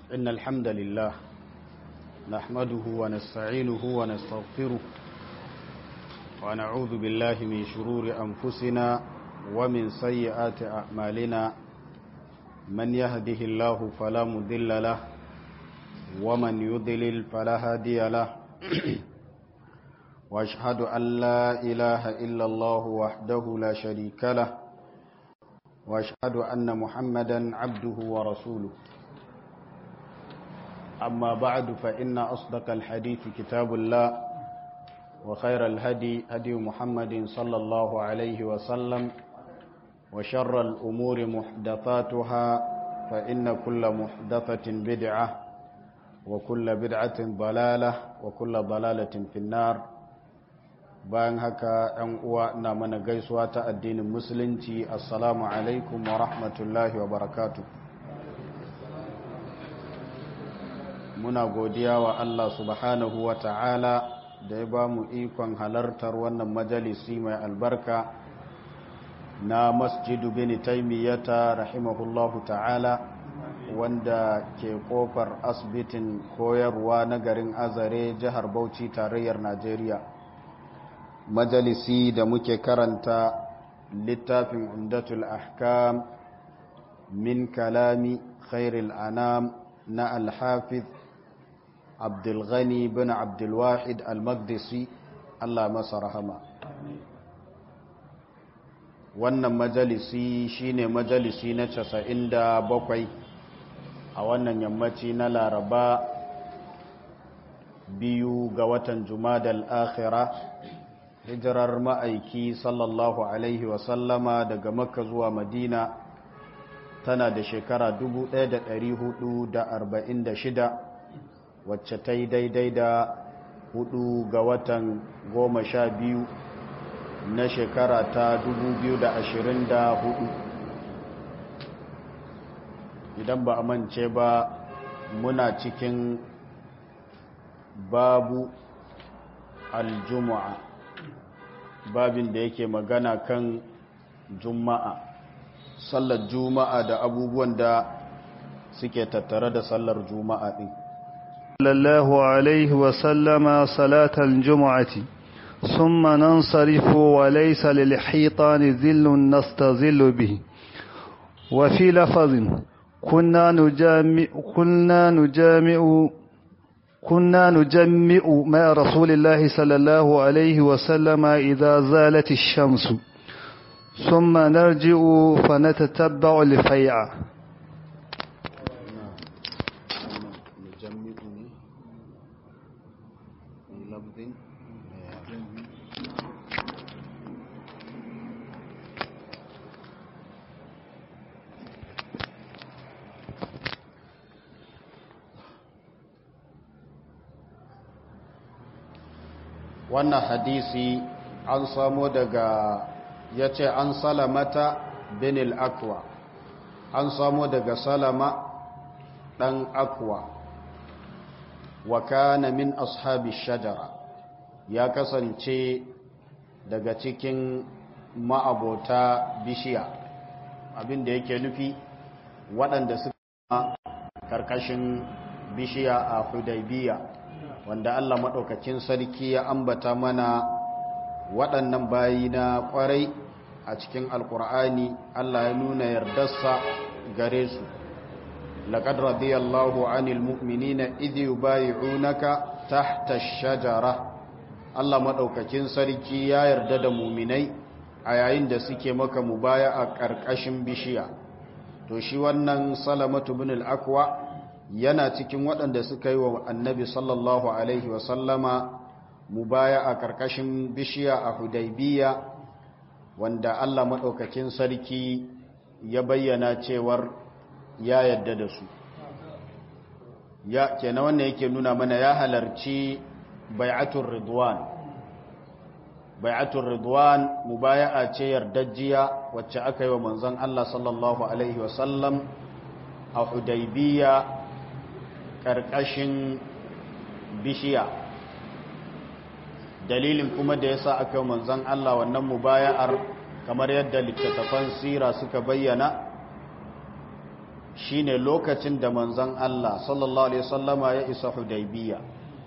إن الحمد لله نحمده ونستعينه ونستغفره ونعوذ بالله من شرور أنفسنا ومن سيئات أعمالنا من يهده الله فلا مضل له ومن يضلل فلا هادي له واشهد أن لا إله إلا الله وحده لا شريك له واشهد أن محمدا عبده ورسوله أما بعد فإن أصدق الحديث كتاب الله وخير الهدي هدي محمد صلى الله عليه وسلم وشر الأمور محدثاتها فإن كل محدثة بدعة وكل بدعة ضلالة وكل ضلالة في النار bayan haka ‘yan uwa na mana gaisuwa ta addinin musulunci assalamu alaikum wa rahmatullahi wa barakatu muna godiya wa Allah subhanahu wa ta'ala da ya ba mu ikon halartar wannan majalisi mai albarka na masjidu bin taimiyyata rahimahullahu ta'ala wanda ke kofar asibitin koyarwa na garin azare jihar bauchi tarayyar najeriya majalisi da muke karanta littafin umdatul ahkam min kalami khairil anam na alhafiz abdulghani bin abdulwahid al-magdisi allah masa rahama wannan majalisi shine majalisi na casa'in da bakwai a wannan yammaci na laraba biyu ga watan jumadal akhira hijirar ma'aiki sallallahu alaihi wasallama daga makka zuwa madina tana da shekara 1446 wacce ta yi daidai da hudu ga watan goma sha biyu na shekara ta 2024 idan ba a mance ba muna cikin babu aljumu'a babin da yake magana kan juma'a sallar juma'a da abubuwan da suke tattare da sallar juma'a din sallallahu alaihi wa sallama salatal jumu'ati thumma nansarifu wa laysa lil hitani dhillun nastazillu bihi wa fi lafazin kunna nujami'u kunna nujami'u كنا نجمع مع رسول الله صلى الله عليه وسلم إذا زالت الشمس ثم نرجع فنتتبع الفيع wannan hadisi an samo daga ya ce an salamata binil akwa an samo daga salama ɗan akwa wa kana min ashabi shajara ya kasance daga cikin ma'abota bishiya abinda yake nufi waɗanda suka karkashin bishiya a hudaybiya wanda Allah maɗaukakin sarki ya ambata mana waɗannan bayi na ƙwarai a cikin alƙur'ani Allah ya nuna yardarsa gare su laqad radiyallahu 'anil mu'minina idh yubay'unaka tahta ash-shajara Allah maɗaukakin sarki ya yarda da muminai a yayin da suke maka mubaya a ƙarƙashin bishiya to shi wannan salamatu bin al-aqwa yana cikin waɗanda suka yi wa annabi sallallahu alaihi wasallama mubaya a ƙarƙashin bishiya a hudaibiya wanda Allah maɗaukakin sarki ya bayyana cewar ya yadda da su ya kenan wannan yake nuna mana ya halarci bai'atul ridwan bai'atul ridwan mubaya'a ce yardajjiya wacce aka yi wa manzon Allah sallallahu alaihi wasallam a hudaibiya ƙarƙashin bishiya dalilin kuma da ya sa aka manzan Allah wannan mubaya'ar kamar yadda littattafan sira suka bayyana shine lokacin da manzon Allah sallallahu alaihi wasallama ya isa Hudaybiya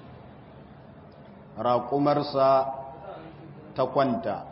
raƙumarsa ta kwanta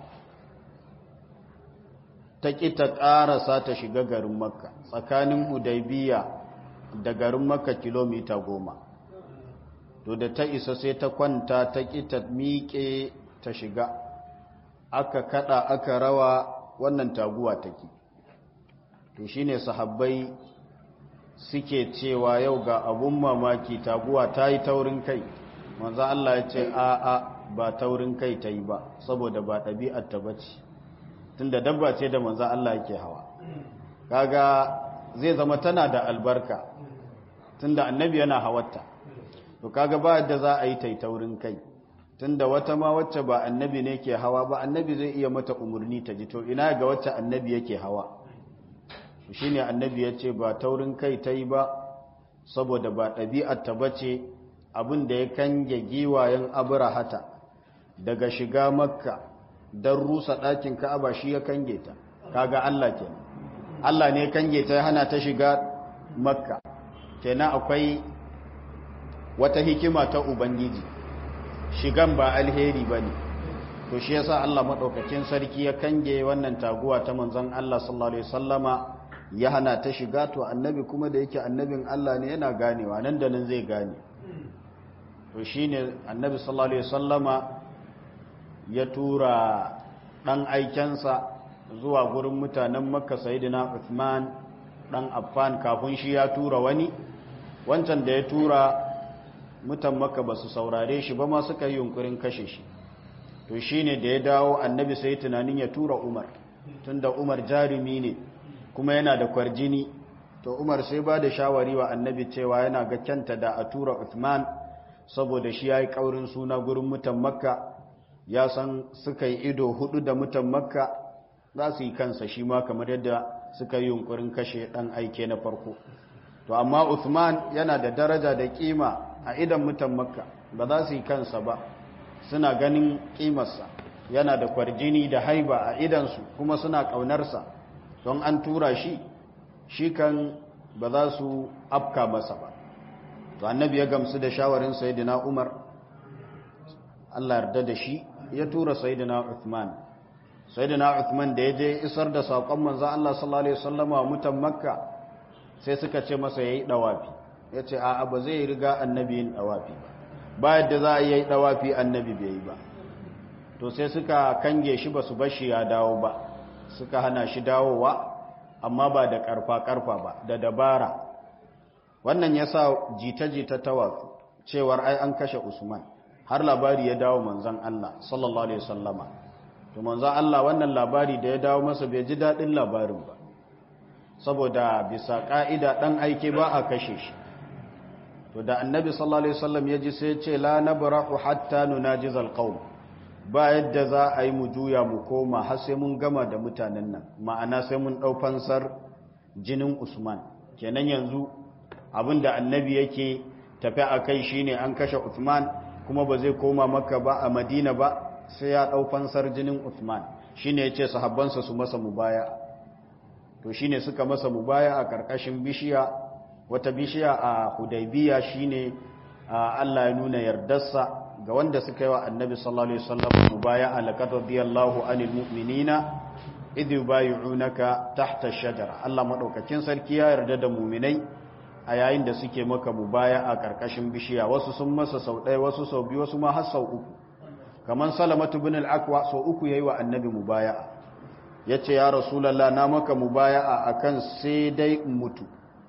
ta ƙi ta ƙarasa ta shiga garin makka tsakanin hudaybiya da garin makka kilomita goma to da ta isa sai ta kwanta ta ƙi ta miƙe ta shiga aka kada aka rawa wannan taguwa take to shine sahabbai suke cewa yau ga abun mamaki taguwa ta yi taurin kai manzo Allah ya ce a a ba taurin kai ta yi ba saboda ba ɗabi'ar ta bace tunda dabba ce da manzo Allah yake hawa kaga zai zama tana da albarka tunda annabi yana hawarta to kaga ba yadda za a yi ta taurin kai tunda wata ma wacce ba annabi ne ke hawa ba annabi zai iya mata umarni ta ji to ina ga wacce annabi yake hawa shi ne annabi ya ce ba taurin kai ta yi ba saboda ba ɗabi'ar ta bace abin da ya kange giwayen abrahata daga shiga makka don rusa ɗakin ka'aba shi ya kange ta kaga Allah ke Allah ne kange ta hana ta shiga makka kenan akwai wata hikima ta ubangiji shigan ba alheri ba ne to shi yasa Allah maɗaukakin sarki ya kange wannan taguwa ta manzon Allah sallallahu alaihi wasallama ya hana ta shiga to annabi kuma da yake annabin Allah ne yana ganewa nan da nan zai gane to shine annabi sallallahu alaihi wasallama ya tura dan aikensa zuwa gurin mutanen Makka sayyidina Uthman dan Affan kafin shi ya tura wani wancan da ya tura mutan Makka basu saurare shi ba ma suka yi yunkurin kashe shi to shine da ya dawo annabi sai tunanin ya tura Umar tunda Umar jarumi ne kuma yana da kwarjini to Umar sai ba da shawari wa annabi cewa yana ga kyanta da a tura Uthman saboda shi yayi kaurin suna gurin mutan Makka ya san suka yi ido hudu da mutan Makka za su yi kansa shi ma kamar yadda suka yi yunkurin kashe dan aike na farko to amma Uthman yana da daraja da kima a idan mutan Makka ba za su yi kansa ba suna ganin kimarsa yana da kwarjini da haiba a idansu kuma suna ƙaunarsa don an tura shi shi kan ba za su afka masa ba to annabi ya gamsu da shawarin sayyidina Umar Allah yarda da shi ya tura sayyidina Uthman sayyidina Uthman da ya je isar da sakon manzo Allah sallallahu alaihi wasallama mutan Makka sai suka ce masa yayi dawafi yace a'a ba zai riga annabi yin dawafi ba ba yadda za a yi dawafi annabi bai yi ba to sai suka kange shi ba su bashi ya dawo ba suka hana shi dawowa amma ba da karfa-karfa ba da dabara wannan ya sa jita-jita ta watsu cewar ai an kashe usman har labari ya dawo manzan Allah sallallahu alaihi wasallama to manzan Allah wannan labari da ya dawo masa bai ji daɗin labarin ba saboda bisa ƙa'ida ɗan aike ba a kashe shi to da annabi sallallahu alaihi wasallam ya ji sai ce la nabrahu hatta nunajizal qaum ba yadda za a yi mu juya mu koma har sai mun gama da mutanen nan ma'ana sai mun ɗau fansar jinin usman kenan yanzu abinda annabi yake tafi a kai shine an kashe usman kuma ba zai koma maka ba a madina ba sai ya ɗau fansar jinin usman shine ya ce sahabbansa su masa mubaya to shine suka masa mubaya a ƙarƙashin bishiya wata bishiya a hudaybiya shine Allah ya nuna yardarsa ga wanda suka yi wa annabi sallallahu alaihi wasallam mubaya'a laqad radiyallahu anil mu'minina idh yubayyi'unaka tahta ash-shajara Allah madaukakin sarki ya yarda da mu'minai a yayin da suke maka mubaya'a karkashin bishiya wasu sun masa sau ɗaya wasu sau biyu wasu ma har sau uku kaman salamatu ibn al-aqwa sau uku yayi wa annabi mubaya'a yace ya rasulullah na maka mubaya'a akan sai dai mutu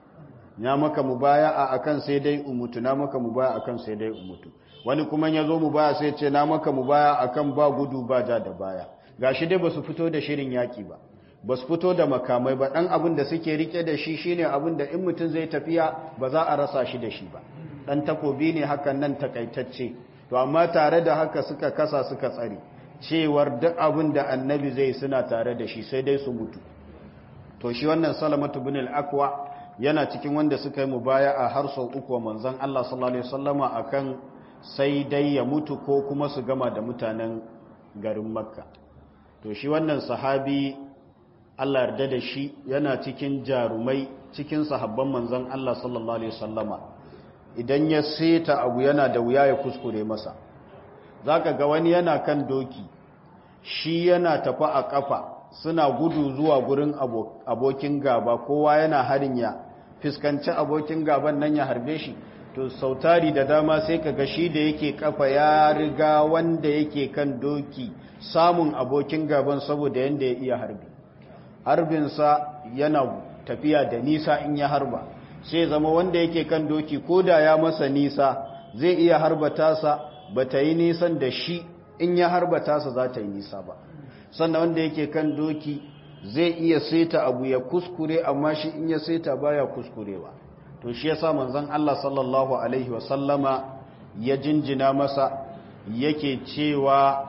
na maka mubaya'a akan sai dai umutu na maka mubaya'a akan sai dai umutu wani kuma ya zo mu baya sai ce na maka mu baya akan ba gudu ba ja da baya gashi dai basu fito da shirin yaki ba basu fito da makamai ba dan abin da suke rike da shi shine abin da in mutum zai tafiya ba za a rasa shi da shi ba dan takobi ne hakan nan takaitacce to amma tare da haka suka kasa suka tsare cewar duk abin da annabi zai suna tare da shi sai dai su mutu to shi wannan salamatu bin al-aqwa yana cikin wanda suka yi mubaya'a har sau uku manzon Allah sallallahu alaihi wasallama akan sai dai ya mutu ko kuma su gama da mutanen garin makka to shi wannan sahabi allah yarda da shi yana cikin jarumai cikin sahabban manzon Allah sallallahu alaihi wasallama idan ya seta abu yana da wuya ya kuskure masa zaka ga wani yana kan doki shi yana tafi a kafa suna gudu zuwa gurin abokin gaba kowa yana harin ya fiskanci abokin gaban nan ya harbe shi to sautari da dama sai ka ga shi da yake kafa ya riga wanda yake kan doki samun abokin gaban saboda yanda ya iya harbi harbinsa yana tafiya da nisa in ya harba sai zama wanda yake kan doki ko da ya masa nisa zai iya harba tasa ba ta yi nisan da shi in ya harba tasa za ta yi nisa ba sannan wanda yake kan doki zai iya seta abu ya kuskure amma shi in ya seta baya kuskurewa to shi yasa manzon Allah sallallahu alaihi wasallama ya jinjina masa yake cewa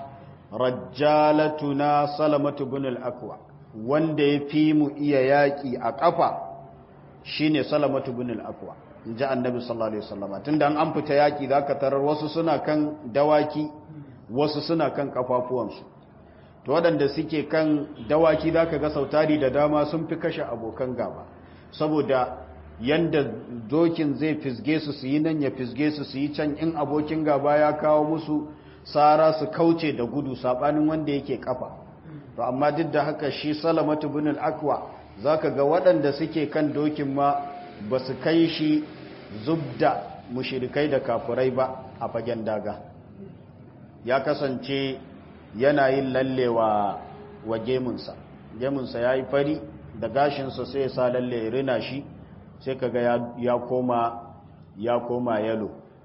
rajjalatuna salamatu bin al-aqwa wanda ya fi mu iya yaƙi a ƙafa shine salamatu bin al-aqwa inji annabi sallallahu alaihi wasallama tunda an fita yaƙi zaka tarar wasu suna kan dawaki wasu suna kan kafafuwansu to waɗanda suke kan dawaki zaka ga sautari da dama sun fi kashe abokan gaba saboda yanda dokin zai fisge su su yi nan ya fisge su su yi can in abokin gaba ya kawo musu tsara su kauce da gudu sabanin wanda yake kafa to amma duk da haka shi salamatu bin al-aqwa zaka ga waɗanda suke kan dokin ma ba su kai shi zubda mushrikai da kafurai ba a fagen daga ya kasance yana yin lallewa wa gemunsa gemunsa ya yi fari da gashinsa sai ya sa lalle ya rina shi sai kaga ya koma ya koma yalo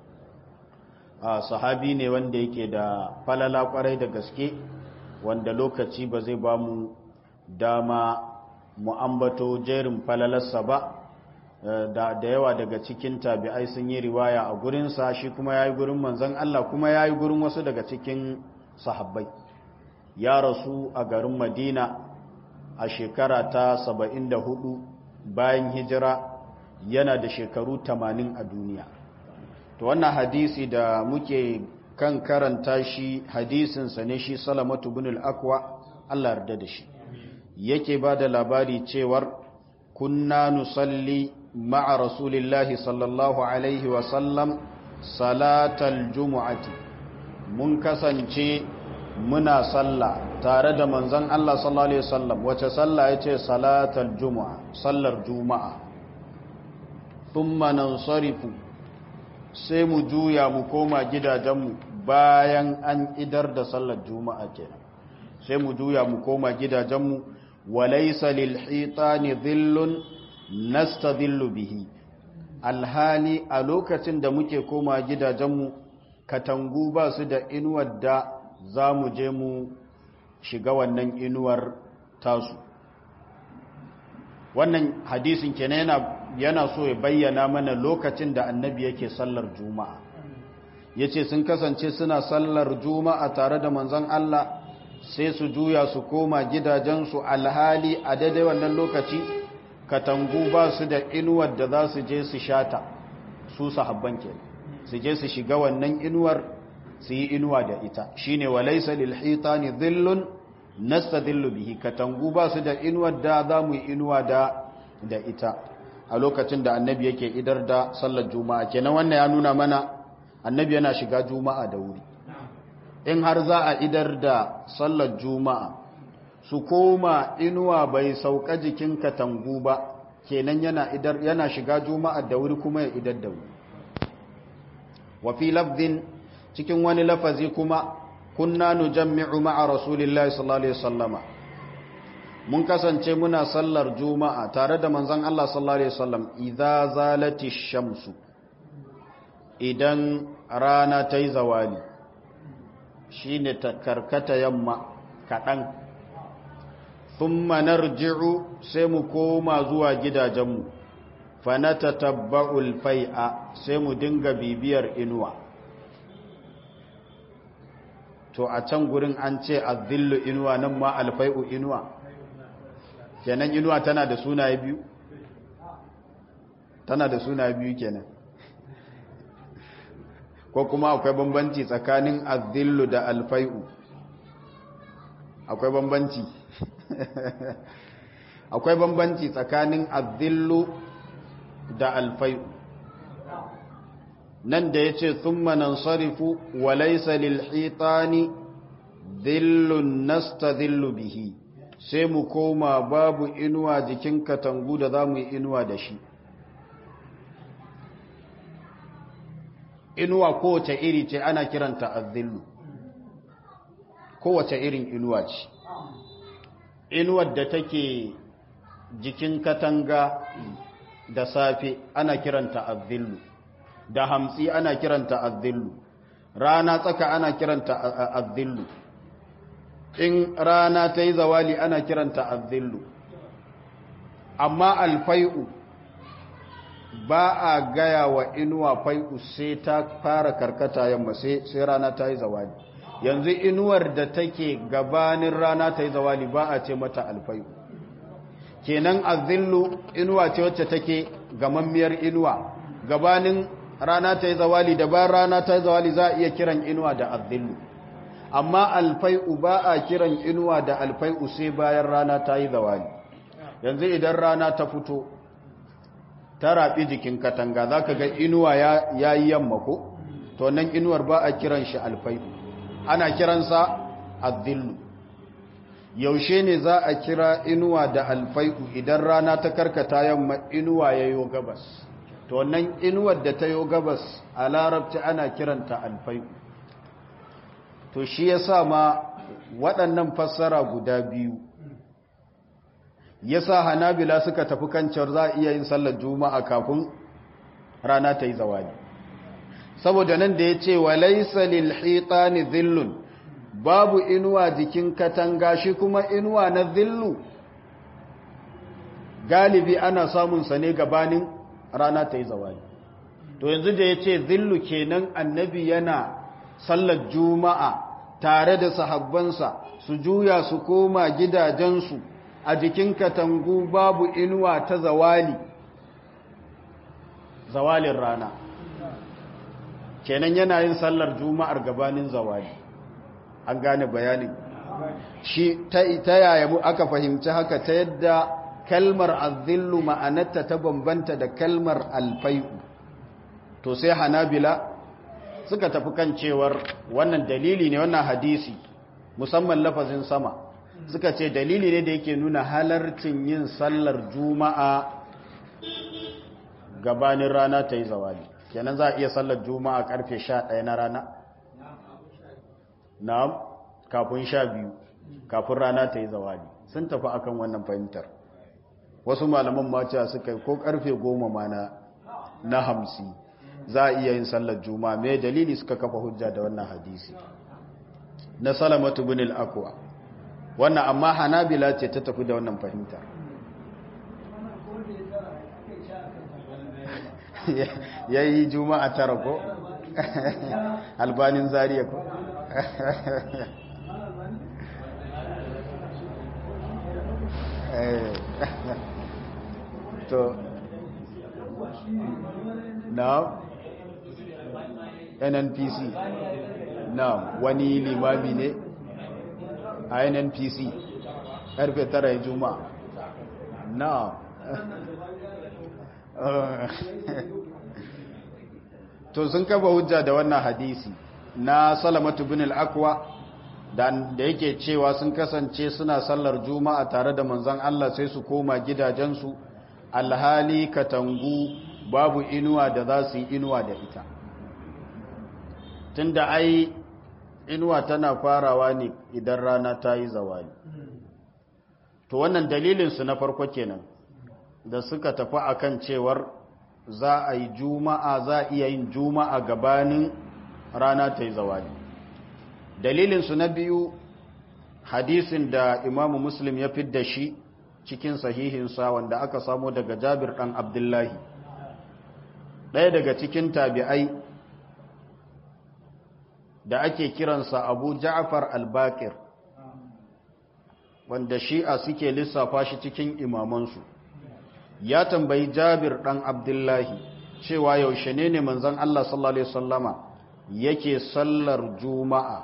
a sahabi ne wanda yake da falala kwarai da gaske wanda lokaci ba zai ba mu dama mu ambato jerin falalarsa ba da, da yawa daga cikin tabi'ai sun yi riwaya a gurinsa shi kuma ya yi gurin manzan Allah kuma ya yi gurin wasu daga cikin sahabbai ya rasu a garin madina a shekara ta 74 bayan hijira yana da shekaru 80 a duniya to wannan hadisi da muke kan karanta shi hadisinsa ne shi salamatu bin al-akwa Allah yarda da shi yake ba da labari cewar kunna nusalli ma'a rasulillahi sallallahu alaihi wasallam salatal jumu'ati mun kasance muna sallah tare da manzon Allah sallallahu alaihi wasallam wace sallah yace salatal jumu'a sallar juma'a thumma nansarifu sai mu juya mu koma gidajenmu bayan an idar da sallar juma'a kenan sai mu juya mu koma gidajenmu walaysa lil hitani dhillun nastadhillu bihi alhali a lokacin da muke koma gidajenmu katangu ba su da inuwar da za mu je mu shiga wannan inuwar tasu wannan hadisin kenan yana yana so ya bayyana mana lokacin da annabi yake sallar juma'a yace sun kasance suna sallar juma'a tare da manzon Allah sai su juya su koma gidajensu alhali a daidai wannan lokaci katangu ba su da inuwar da za su je su shata su sahabban kenan su je su shiga wannan inuwar su yi inuwa da ita shine walaysa lil hitani dhillun nastadhillu bihi katangu ba su da inuwar da za mu yi inuwa da da ita a lokacin da annabi yake idar da sallar juma'a kenan wannan ya nuna mana annabi yana shiga juma'a da wuri in har za a idar da sallar juma'a su koma inuwa bai sauka jikin katangu ba kenan yana idar yana shiga juma'a da wuri kuma ya idar da wuri wa fi lafdin cikin wani lafazi kuma kunna nujammi'u ma'a rasulillahi sallallahu alaihi wasallama mun kasance muna sallar juma'a tare da manzon Allah sallallahu alaihi wasallam idza zalati shamsu idan rana ta yi zawali shine ta karkata yamma kadan thumma narji'u sai mu koma zuwa gidajenmu fa natatabba'ul fai'a sai mu dinga bibiyar inuwa to a can gurin an ce azillu inuwa nan ma alfai'u inuwa kenan inuwa tana da sunaye biyu tana da sunaye biyu kenan ko kuma akwai bambanci tsakanin azillu da alfai'u akwai bambanci akwai bambanci tsakanin azillu da alfai'u nan da ya ce thumma nansarifu wa laysa lil hitani dhillun nastadhillu bihi sai mu koma babu inuwa jikin katangu da za mu yi inuwa da shi inuwa kowace iri ce ana kiranta azzillu kowace irin inuwa ce inuwar da take jikin katanga da safe ana kiranta azzillu da hamsi ana kiranta azzillu rana tsaka ana kiranta azzillu in rana ta yi zawali ana kiranta azzillu amma alfai'u ba a gaya wa inuwa fai'u sai ta fara karkata yamma sai rana ta yi zawali yanzu inuwar da take gabanin rana ta yi zawali ba a ce mata alfai'u kenan azillu inuwa ce wacce take gamammiyar inuwa gabanin rana ta yi zawali da bayan rana ta yi zawali za a iya kiran inuwa da azillu amma alfai'u ba a kiran inuwa da alfai'u sai bayan rana ta yi zawali yanzu idan rana ta fito ta raɓi jikin katanga za ka ga inuwa ya yi yamma ko to nan inuwar ba a kiran shi alfai'u ana kiransa azillu yaushe ne za a kira inuwa da alfai'u idan rana ta karkata yamma inuwa ya yo gabas to nan inuwar da ta yo gabas a larabci ana kiranta alfai'u to shi ya sa ma waɗannan fassara guda biyu ya sa hanabila suka tafi kancewar za a iya yin sallar juma'a kafin rana ta yi zawali saboda nan da ya ce wa laisa lil hitani zillun babu inuwa jikin katanga shi kuma inuwa na zillu galibi ana samun sa ne gabanin rana ta yi zawali to yanzu da ya ce zillu kenan annabi yana sallar juma'a tare da sahabbansa su juya su koma gidajensu a jikin katangu babu inuwa ta zawali zawalin rana kenan yana yin sallar juma'ar gabanin zawali an gane bayanin shi ta yaya mu aka fahimci haka ta yadda kalmar azillu ma'anarta ta bambanta da kalmar alfai'u to sai hanabila suka tafi kan cewar wannan dalili ne wannan hadisi musamman lafazin sama suka ce dalili ne da yake nuna halarcin yin sallar juma'a gabanin rana ta yi zawali kenan za a iya sallar juma'a karfe 11 na rana na'am kafin sha biyu kafin rana ta yi zawali sun tafi akan wannan fahimtar wasu malaman maciya suka yi ko karfe goma ma na hamsi za a iya yin sallar juma'a mai dalili suka kafa hujja da wannan hadisi na salamatu bin al-akwa wannan amma hanabila ce ta tafi da wannan fahimtar ya yi juma'a tara ko albanin zariya ko to na nnpc na wani limami ne a nnpc karfe tara ya juma'a na to sun kafa hujja da wannan hadisi na salamatu bin al-akwa da yake cewa sun kasance suna sallar juma'a tare da manzon Allah sai su koma gidajensu alhali katangu babu inuwa da za su yi inuwa da ita tunda ai inuwa tana farawa ne idan rana ta yi zawali to wannan dalilinsu na farko kenan da suka tafi akan cewar za a yi juma'a za a iya yin juma'a gabanin rana ta yi zawali dalilinsu na biyu hadisin da imamu muslim ya fidda shi cikin sahihinsa wanda aka samo daga jabir ɗan abdullahi ɗaya daga cikin tabi'ai da ake kiransa abu ja'far al-bakir wanda shi'a suke lissafa shi cikin imamansu ya tambayi jabir ɗan abdullahi cewa yaushe ne ne manzan Allah sallallahu Alaihi wasallama yake sallar juma'a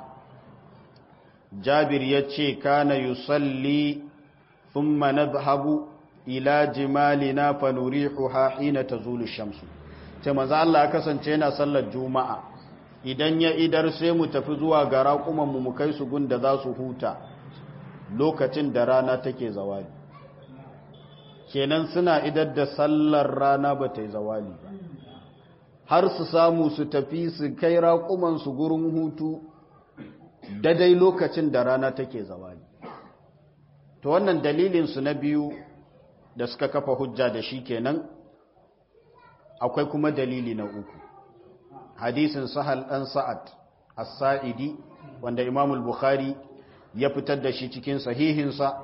jabir ya ce kana yusalli thumma nadhhabu ila jimalina fanurihuha hina tazulu shamsu ce manzo Allah ya kasance yana sallar juma'a idan ya idar sai mu tafi zuwa ga raƙuman mu mu kai su gunda za su huta lokacin da rana take zawali kenan suna idar da sallar rana ba ta yi zawali ba har su samu su tafi su kai raƙuman su gurin hutu daidai lokacin da rana take zawali to wannan dalilin su na biyu da suka kafa hujja da shi kenan akwai kuma dalili na uku hadisin sahal dan sa'ad as-sa'idi wanda Imam al-Bukhari ya fitar da shi cikin sahihinsa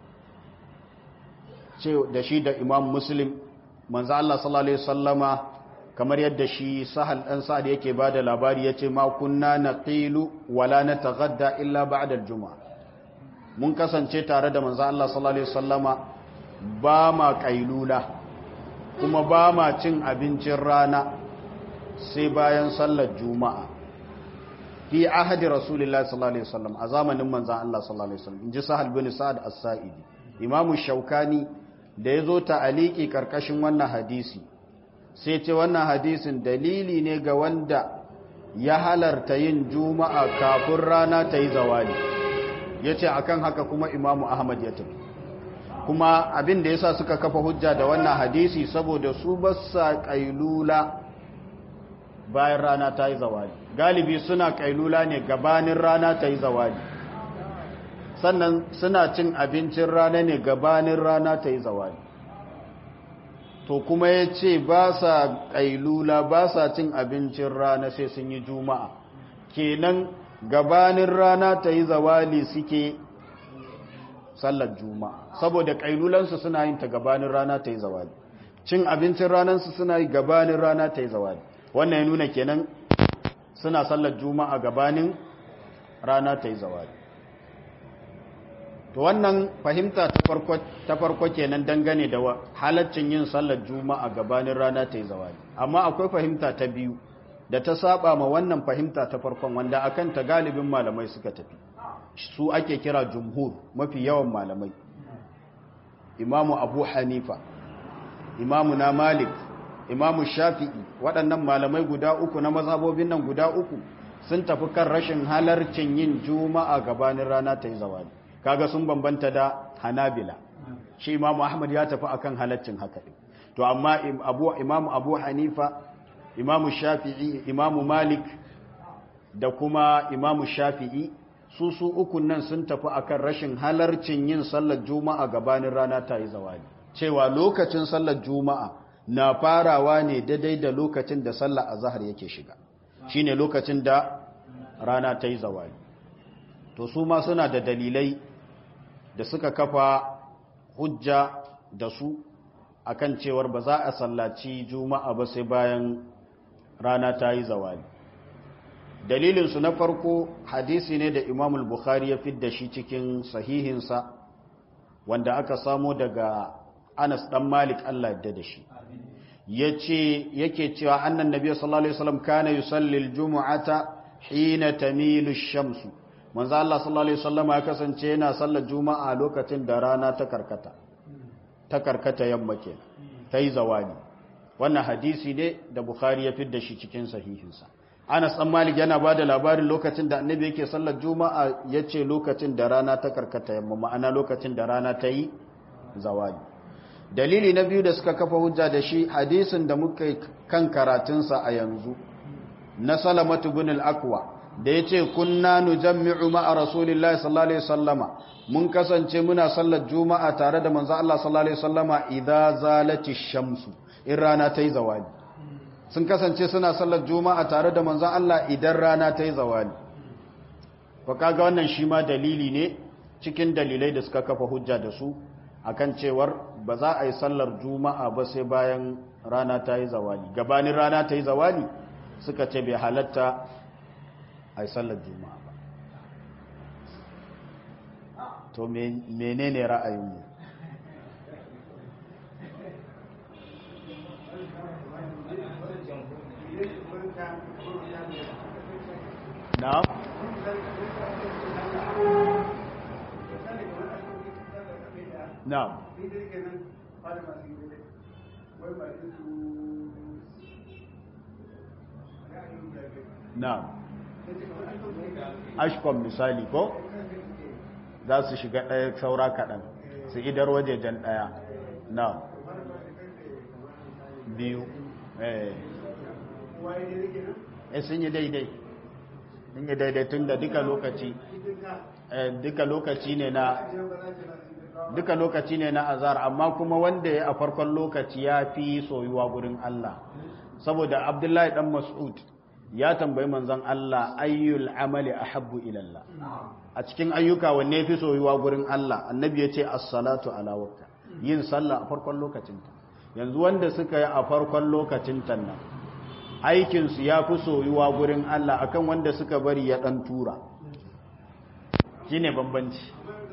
ce da shi da Imam Muslim manzo Allah sallallahu alaihi wasallama kamar yadda shi sahal dan sa'ad yake bada labari yace ma kunna naqilu wala nataghadda illa ba'da al-jum'a mun kasance tare da manzo Allah sallallahu alaihi wasallama ba ma kailula kuma ba ma cin abincin rana sai bayan sallar juma'a fi ahadi rasulullahi sallallahu alaihi wasallam a zamanin manzon Allah sallallahu alaihi wasallam inji sahal bin sa'ad as-sa'idi imamu shaukani da yazo ta'aliki karkashin wannan hadisi sai ce wannan hadisin dalili ne ga wanda ya halarta yin juma'a kafin rana ta yi zawali yace akan haka kuma imamu ahmad ya tafi kuma abin da yasa suka kafa hujja da wannan hadisi saboda su basa kailula bayan rana ta yi zawali galibi suna kailula ne gabanin rana ta yi zawali sannan suna cin abincin rana ne gabanin rana ta yi zawali to kuma ya ce ba sa kailula ba sa cin abincin rana sai sun yi juma'a kenan gabanin rana ta yi zawali suke sallar juma'a saboda kailulansu suna yin ta gabanin rana ta yi zawali cin abincin ranansu suna yi gabanin rana ta yi zawali wannan ya nuna kenan suna sallar juma'a gabanin rana ta yi zawali to wannan fahimta ta farko kenan dangane da halaccin yin sallar juma'a gabanin rana ta yi zawali amma akwai fahimta ta biyu da ta saba ma wannan fahimta ta farkon wanda akan ta galibin malamai suka tafi su ake kira jumhur mafi yawan malamai imamu abu hanifa imamu na malik imamu shafi'i waɗannan malamai guda uku na mazhabobin nan guda uku sun tafi kan rashin halarcin yin juma'a gabanin rana ta yi zawali kaga sun bambanta da hanabila shi imamu ahmad ya tafi akan halaccin haka to amma abu imamu abu hanifa imamu shafi'i imamu malik da kuma imamu shafi'i su su ukun nan sun tafi akan rashin halarcin yin sallar juma'a gabanin rana ta yi zawali cewa lokacin sallar juma'a na farawa ne daidai da lokacin da sallar azhar yake shiga shine lokacin da rana ta yi zawali to su ma suna da dalilai da suka kafa hujja da su akan cewar ba za a sallaci juma'a ba sai bayan rana ta yi zawali dalilinsu na farko hadisi ne da imamul bukhari ya fidda shi cikin sahihinsa wanda aka samo daga anas dan malik allah yadda da shi yace yake cewa annan nabi sallallahu alaihi wasallam kana yusalli aljum'ata hina tamilu ash-shamsu manzo allah sallallahu alaihi wasallam ya kasance yana sallar juma'a lokacin da rana ta karkata ta karkata yamma ke tayi zawali wannan hadisi ne da bukhari ya fidda shi cikin sahihinsa Anas ɗan Malik yana ba da labarin lokacin da annabi yake sallar Juma'a ya ce lokacin da rana ta karkata yamma ma'ana lokacin da rana ta yi zawali. Dalili na biyu da suka kafa hujja da shi hadisin da muka kan karatunsa a yanzu na Salamatu bin al-Aqwa da ya ce kunna nujammi'u ma'a Rasulillahi sallallahu alaihi wasallama mun kasance muna sallar Juma'a tare da manzo Allah sallallahu alaihi wasallama idza zalati shamsu in rana ta yi zawali. sun kasance suna sallar juma'a tare da manzan Allah idan rana ta yi zawali ba kaga wannan shi ma dalili ne cikin dalilai da suka kafa hujja da su akan cewar ba za a yi sallar juma'a ba sai bayan rana ta yi zawali gabanin rana ta yi zawali suka ce bai halatta a yi sallar juma'a ba to menene ra'ayinmu na'am na'am na ashkom misali ko za su shiga ɗaya saura kaɗan su idar wajejen ɗaya na biyu eh sun yi daidai sun yi daidai tun da duka lokaci duka lokaci ne na duka lokaci ne na azar amma kuma wanda ya a farkon lokaci ya fi soyuwa gurin Allah saboda abdullahi dan mas'ud ya tambayi manzon Allah ayyul amali ahabbu ila Allah a cikin ayyuka wanne fi soyuwa gurin Allah annabi ya ce as-salatu ala waqta yin sallah a farkon lokacinta yanzu wanda suka yi a farkon lokacin nan aikinsu ya fi soyuwa gurin Allah akan wanda suka bari ya ɗan tura shi ne bambanci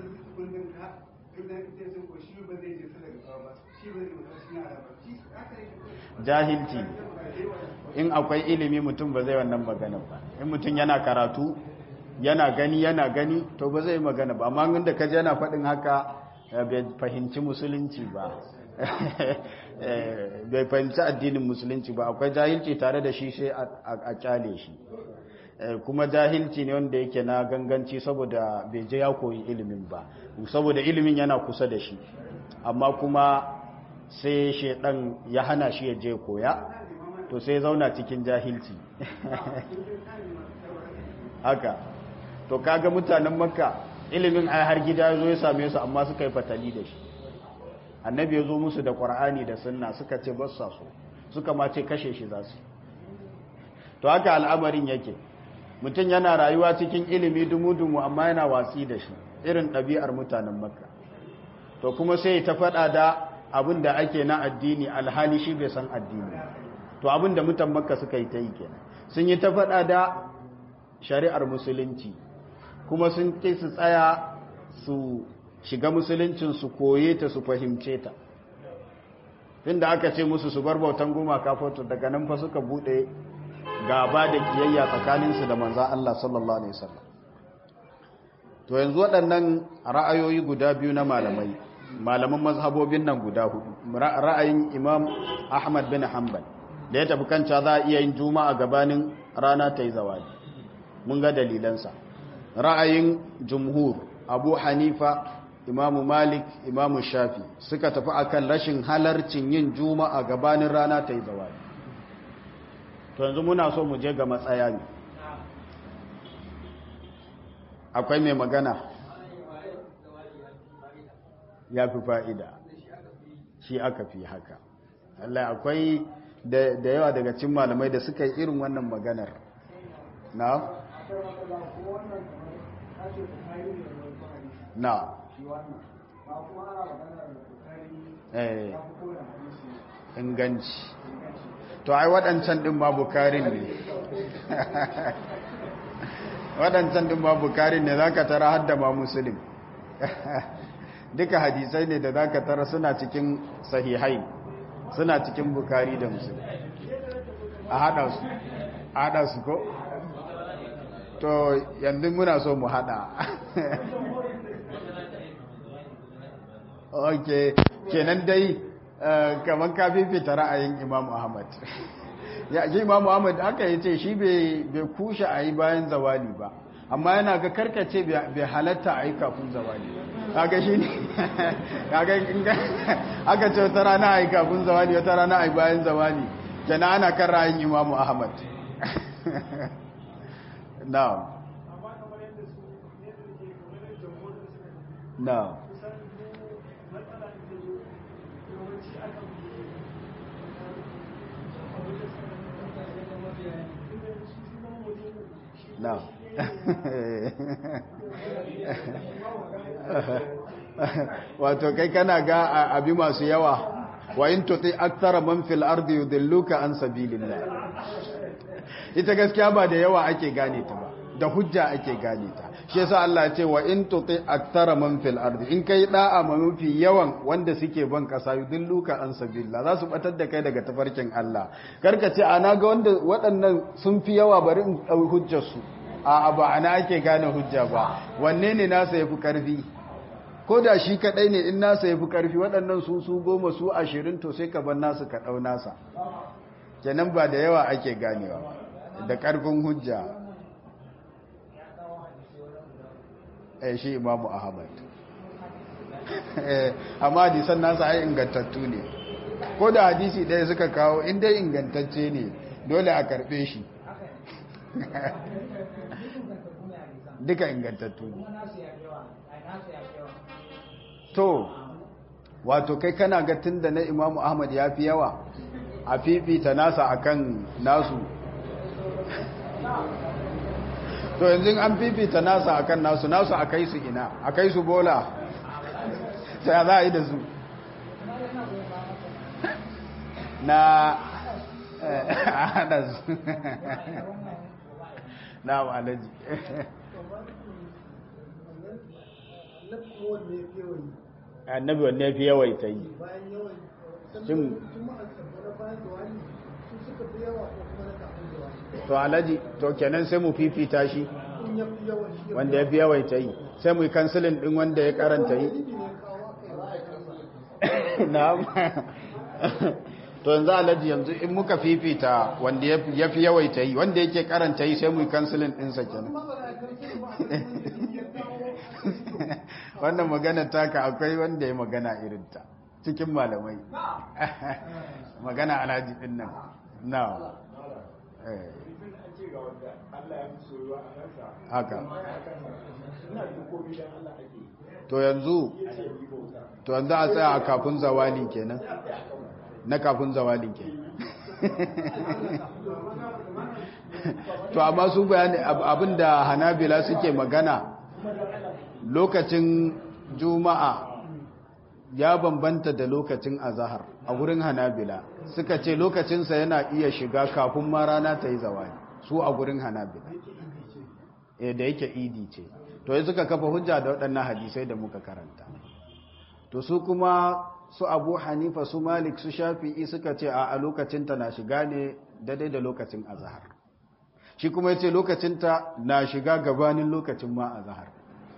jahilci in akwai ilimi mutum ba zai wannan magana ba in mutum yana karatu yana gani yana gani to ba zai magana ba amma inda kaji yana faɗin haka bai fahimci musulunci ba bai fahimci addinin musulunci ba akwai jahilci tare da shi sai a kyale shi kuma jahilci ne wanda yake na ganganci saboda bai je ya koyi ilimin ba saboda ilimin yana kusa da shi amma kuma sai shaidan ya hana shi ya je koya to sai zauna cikin jahilci haka to kaga mutanen makka ilimin ai har gida ya zo ya same su amma suka yi fatali da shi annabi ya zo musu da ƙwar'ani da sunna suka ce ba sa so suka ma ce kashe shi za su to haka al'amarin yake mutum yana rayuwa cikin ilimi dumu-dumu amma yana watsi da shi irin ɗabi'ar mutanen makka to kuma sai ta faɗa da abin da ake na addini alhali shi bai san addini to abin da mutan makka suka yi ta yi kenan sun yi ta faɗa da shari'ar musulunci kuma sun ƙi su tsaya su shiga musuluncin su koye ta su fahimce ta inda aka ce musu su bar bautan gumaka foto daga nan fa suka bude gaba da kiyayya tsakaninsu da manzan Allah sallallahu alaihi wasallam to yanzu waɗannan ra'ayoyi guda biyu na malamai malaman mazhabobin nan guda hudu ra'ayin Imam Ahmad bin Hanbal da ya tafi kanta za a iya yin juma'a gabanin rana ta yi zawali mun ga dalilansa ra'ayin jumhur Abu Hanifa imamu malik imamu shafi suka tafi akan rashin halarcin yin juma'a gabanin rana ta yi zawali to yanzu muna so mu je ga matsaya ne akwai mai magana ya fi fa'ida shi aka fi haka Allah akwai da yawa daga cin malamai da suka yi irin wannan maganar na? na eh inganci to ai waɗancan ɗin ma bukarin ne waɗancan ɗin ma bukarin ne za ka tara hadda ma musulun duka hadisai ne da za ka tara suna cikin sahihai suna cikin bukari da musulun a haɗa su a haɗa su ko to yanzu muna so mu haɗa ok kenan dai kamar ka fifita ra'ayin imam ahmad ya ji imam ahmad aka yi ce shi bai kushe a yi bayan zawali ba amma yana ga karkace bai halatta a yi kafin zawali kaga shi ne aka ce wata rana a yi kafin zawali wata rana a yi bayan zawali kenan ana kan ra'ayin imam ahmad na'am na'am na wato kai kana ga abi masu yawa wa in tuti akthara man fil ardi yudilluka an sabilillah ita gaskiya ba da yawa ake gane ta ba da hujja ake gane ta shi yasa Allah ya ce wa in tuti akthara man fil ardi in kai da'a ma mafi yawan wanda suke ban kasa yudilluka an sabilillah za su batar da kai daga tafarkin Allah karka ce ana ga wanda waɗannan sun fi yawa bari in dau hujjar su a ba ana ake gane hujja ba wanne ne nasa yafi karfi ko da shi kadai ne in nasa ya fi karfi waɗannan su su goma su ashirin to sai ka bar nasu ka ɗau nasa kenan ba da yawa ake ganewa da ƙarfin hujja eh shi imamu ahmad amma hadisan nasa ai ingantattu ne ko da hadisi ɗaya suka kawo inda ingantacce ne dole a karɓe shi duka ingantattu ne to wato kai kana ga tunda na imamu ahmad ya fi yawa a fifita nasa akan nasu to yanzu an fifita nasa akan nasu nasu a kai su ina a kai su bola sai za a yi da su na a hada su na alaji annabi wanne ya fi yawaita yi shin to alaji to kenan sai mu fifita shi wanda ya fi yawaita yi sai mu yi kansilin din wanda ya karanta yi na to yanzu alaji yanzu in muka fifita wanda ya fi yawaita yi wanda yake karanta yi sai mu yi kansilin ɗinsa kenan wannan magana taka akwai wanda ya magana irinta cikin malamai magana alhaji ɗin nan na haka to yanzu to yanzu a tsaya a kafin zawali kenan na kafin zawali kenan to amma su bayani abinda hanabila suke magana lokacin juma'a ya bambanta da lokacin azahar a gurin hanabila suka ce lokacinsa yana iya shiga kafin ma rana ta yi zawali su a gurin hanabila e da yake idi ce to yi suka kafa hujja da waɗannan hadisai da muka karanta to su kuma su abu hanifa su malik su shafi'i suka ce a lokacinta na shiga ne daidai da lokacin azahar shi kuma ya ce lokacinta na shiga gabanin lokacin ma azahar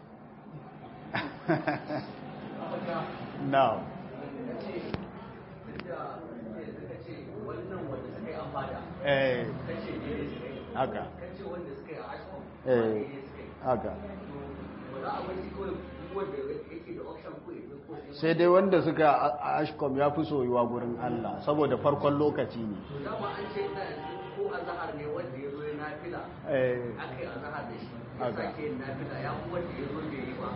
now eh haka eh haka sai dai wanda suka a ashkom ya fi soyuwa gurin Allah saboda farkon lokaci ne ko azahar ne wanda ya zo ya nafila aka yi azahar da shi ya sake yin nafila ya fi wanda ya zo bai yi ba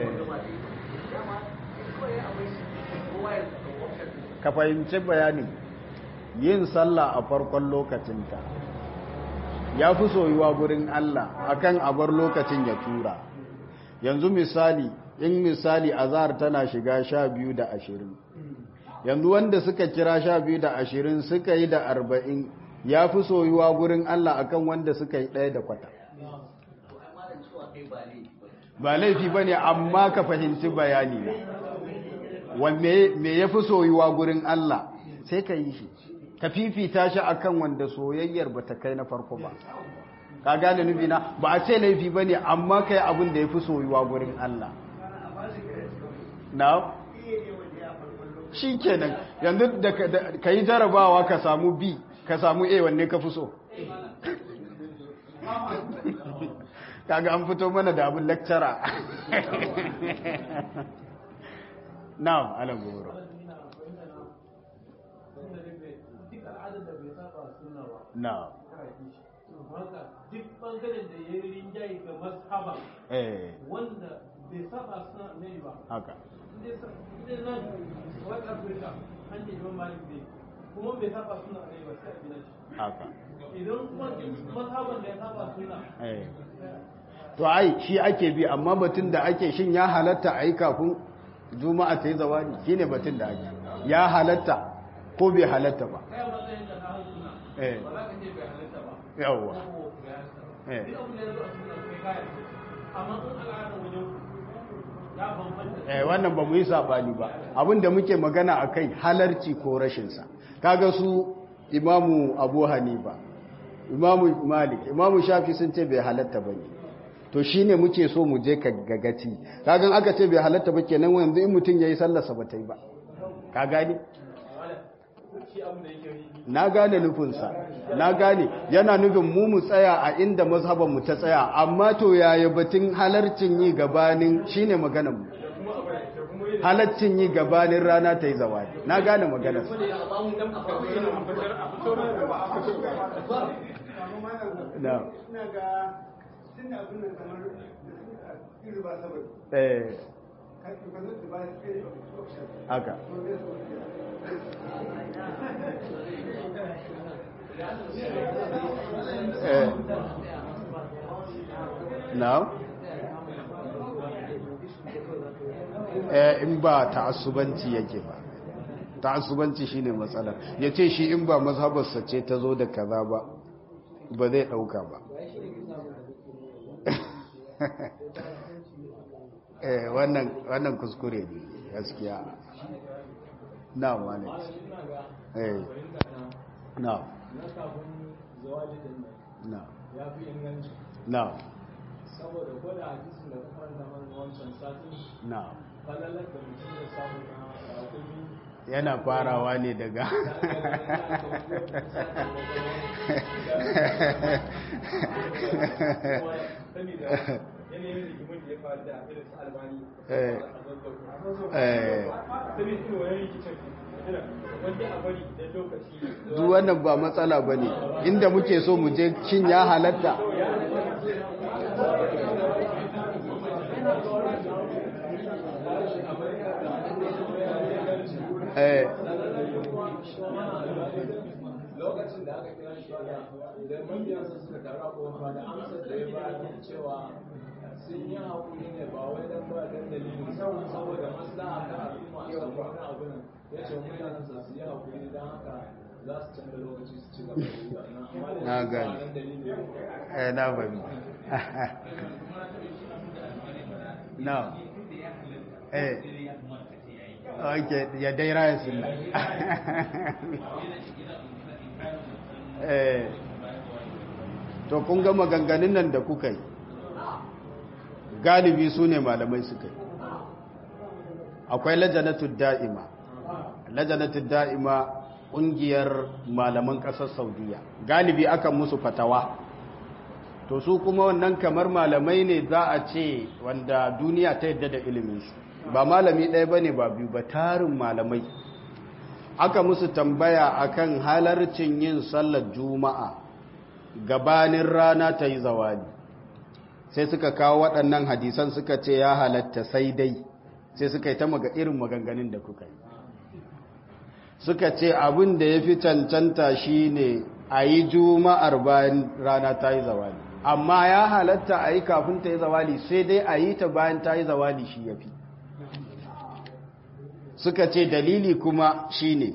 ka fahimci bayanin yin sallah a farkon lokacinta ya fi soyuwa gurin Allah akan abar lokacin ya tura yanzu misali in misali azhar tana shiga sha biyu da ashirin yanzu wanda suka kira sha biyu da ashirin suka yi da arba'in ya fi soyuwa gurin Allah akan wanda suka yi ɗaya da kwata ba laifi ba ne amma ka fahimci bayani na me ya fi soyuwa gurin Allah sai ka yi shi ka fifita shi akan wanda soyayyar ba ta kai na farko ba ka gane nufi na ba a ce laifi ba ne amma ka yi abin da ya fi soyuwa gurin Allah na shi kenan yanzu da ka yi jarabawa ka samu b ka samu a wanne ka fi so kaga an fito mana da abin lecturer na'am ala goro na'am duk bangaren da ya yi rinjaye ga mazhaba wanda bai saba suna ne ba haka inda nan west africa an ce imam malik ne kuma bai saba suna ne ba sai a gina shi haka idan kuma mazhaban da ya saba suna to ai shi ake bi amma batun da ake shin ya halatta a yi kafin juma'a ta yi zawani shi ne batun da ake ya halatta ko bai halatta ba kai matsayin da na hau suna eh ba za ka ce bai halatta ba yawwa ko bai halatta ba eh duk abin da ya zo a suna kai kayan amma in al'adar wajen ya bambanta eh wannan ba mu yi sabani ba abinda muke magana akai halarci ko rashin sa kaga su imamu abu hanifa imamu malik imamu shafi sun ce bai halatta bane to shine muke so mu je ka gagaci kagan aka ce bai halatta ba kenan yanzu in mutum yayi sallarsa ba ta yi ba ka gane na gane nufinsa na gane yana nufin mu mu tsaya a inda mazhaban mu ta tsaya amma to yaya batun halarcin yi gabanin shine maganar mu halaccin yi gabanin rana ta yi zawadi na gane maganar na eh haka eh now in ba ta'assubanci yake ba ta'assubanci shine matsalar yace shi in ba mazhabarsa ce ta zo da kaza ba ba zai dauka ba eh wannan wannan kuskure ne gaskiya na wani eh na na na saboda gwada hadisin da kuma da wancan satin na falalar da mutum ya samu na rakumi yana farawa ne daga yanayin rigimin da ya faru da irin su albani Eh. saboda Eh. irin wani rikicin wanda a bari da lokaci duk wannan ba matsala ba ne inda muke so mu je shin ya halatta eh lokacin da aka kira shi da mabiyansa suka taru a kofa da amsar da ya bayar cewa sun yi haƙuri ne ba wai dan ba dan dalili saboda maslaha ta al'umma a samu wani abu nan ya ce mutanensa su yi haƙuri don haka za su canza lokaci su ci gaba da yi wannan amma da Na shi ba gane. dan dalili ne eh na bari na eh okay ya dai raya sunna eh to kun ga maganganun nan da kuka yi galibi su ne malamai suka yi akwai lajanatul da'ima lajanatul da'ima ƙungiyar malaman ƙasar saudiya galibi akan musu fatawa to su kuma wannan kamar malamai ne za a ce wanda duniya ta yadda da iliminsu ba malami ɗaya ba ne ba biyu ba tarin malamai aka musu tambaya akan halarcin yin sallar juma'a gabanin rana ta yi zawali sai suka kawo waɗannan hadisan suka ce ya halatta sai dai sai suka yi ta maga irin maganganun da kuka yi suka ce abin da ya fi cancanta shi ne a yi juma'ar bayan rana ta yi zawali amma ya halatta a yi kafin ta yi zawali sai dai a yi ta bayan ta yi zawali shi ya fi suka ce dalili kuma shi ne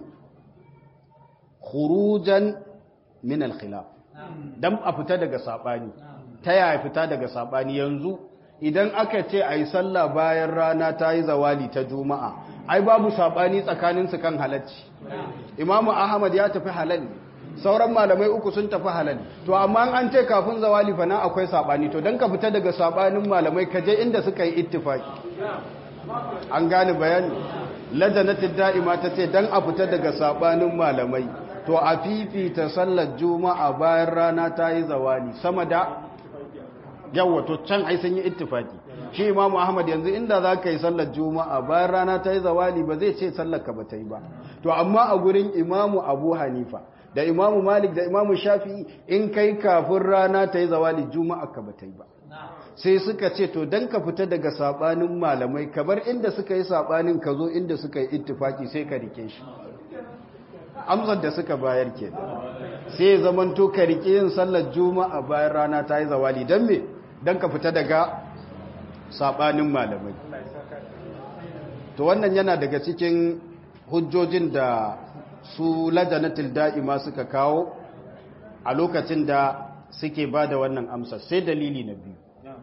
khurujan min al-khilaf dan a fita daga sabani ta yaya fita daga sabani yanzu idan aka ce ayi sallah bayan rana ta yi zawali ta juma'a ai babu sabani tsakanin su kan halacci imamu ahmad ya tafi halal sauran malamai uku sun tafi halal to amma an ce kafin zawali fa nan akwai sabani to dan ka fita daga sabanin malamai ka je inda suka yi ittifaki an gane bayani ladanatul da'ima ta ce dan a fita daga sabanin malamai to a fifita sallar juma'a bayan rana ta yi zawali sama da yawa to can ai sun yi ittifaki shi imamu ahmad yanzu inda za ka yi sallar juma'a bayan rana ta yi zawali ba zai ce sallar ka ba ta yi ba to amma a gurin imamu abu hanifa da imamu malik da imamu shafi'i in kai kafin rana ta yi zawali juma'a ka ba ta yi ba sai suka ce to dan ka fita daga sabanin malamai kabar inda suka yi sabanin ka zo inda suka yi ittifaki sai ka rike shi amsar da suka bayar ke sai zamanto ka rike yin sallar juma'a bayan rana ta yi zawali don me don ka fita daga sabanin malamai to wannan yana daga cikin hujjojin da su lajanatul da'ima suka kawo a lokacin da suke ba da wannan amsar sai dalili na biyu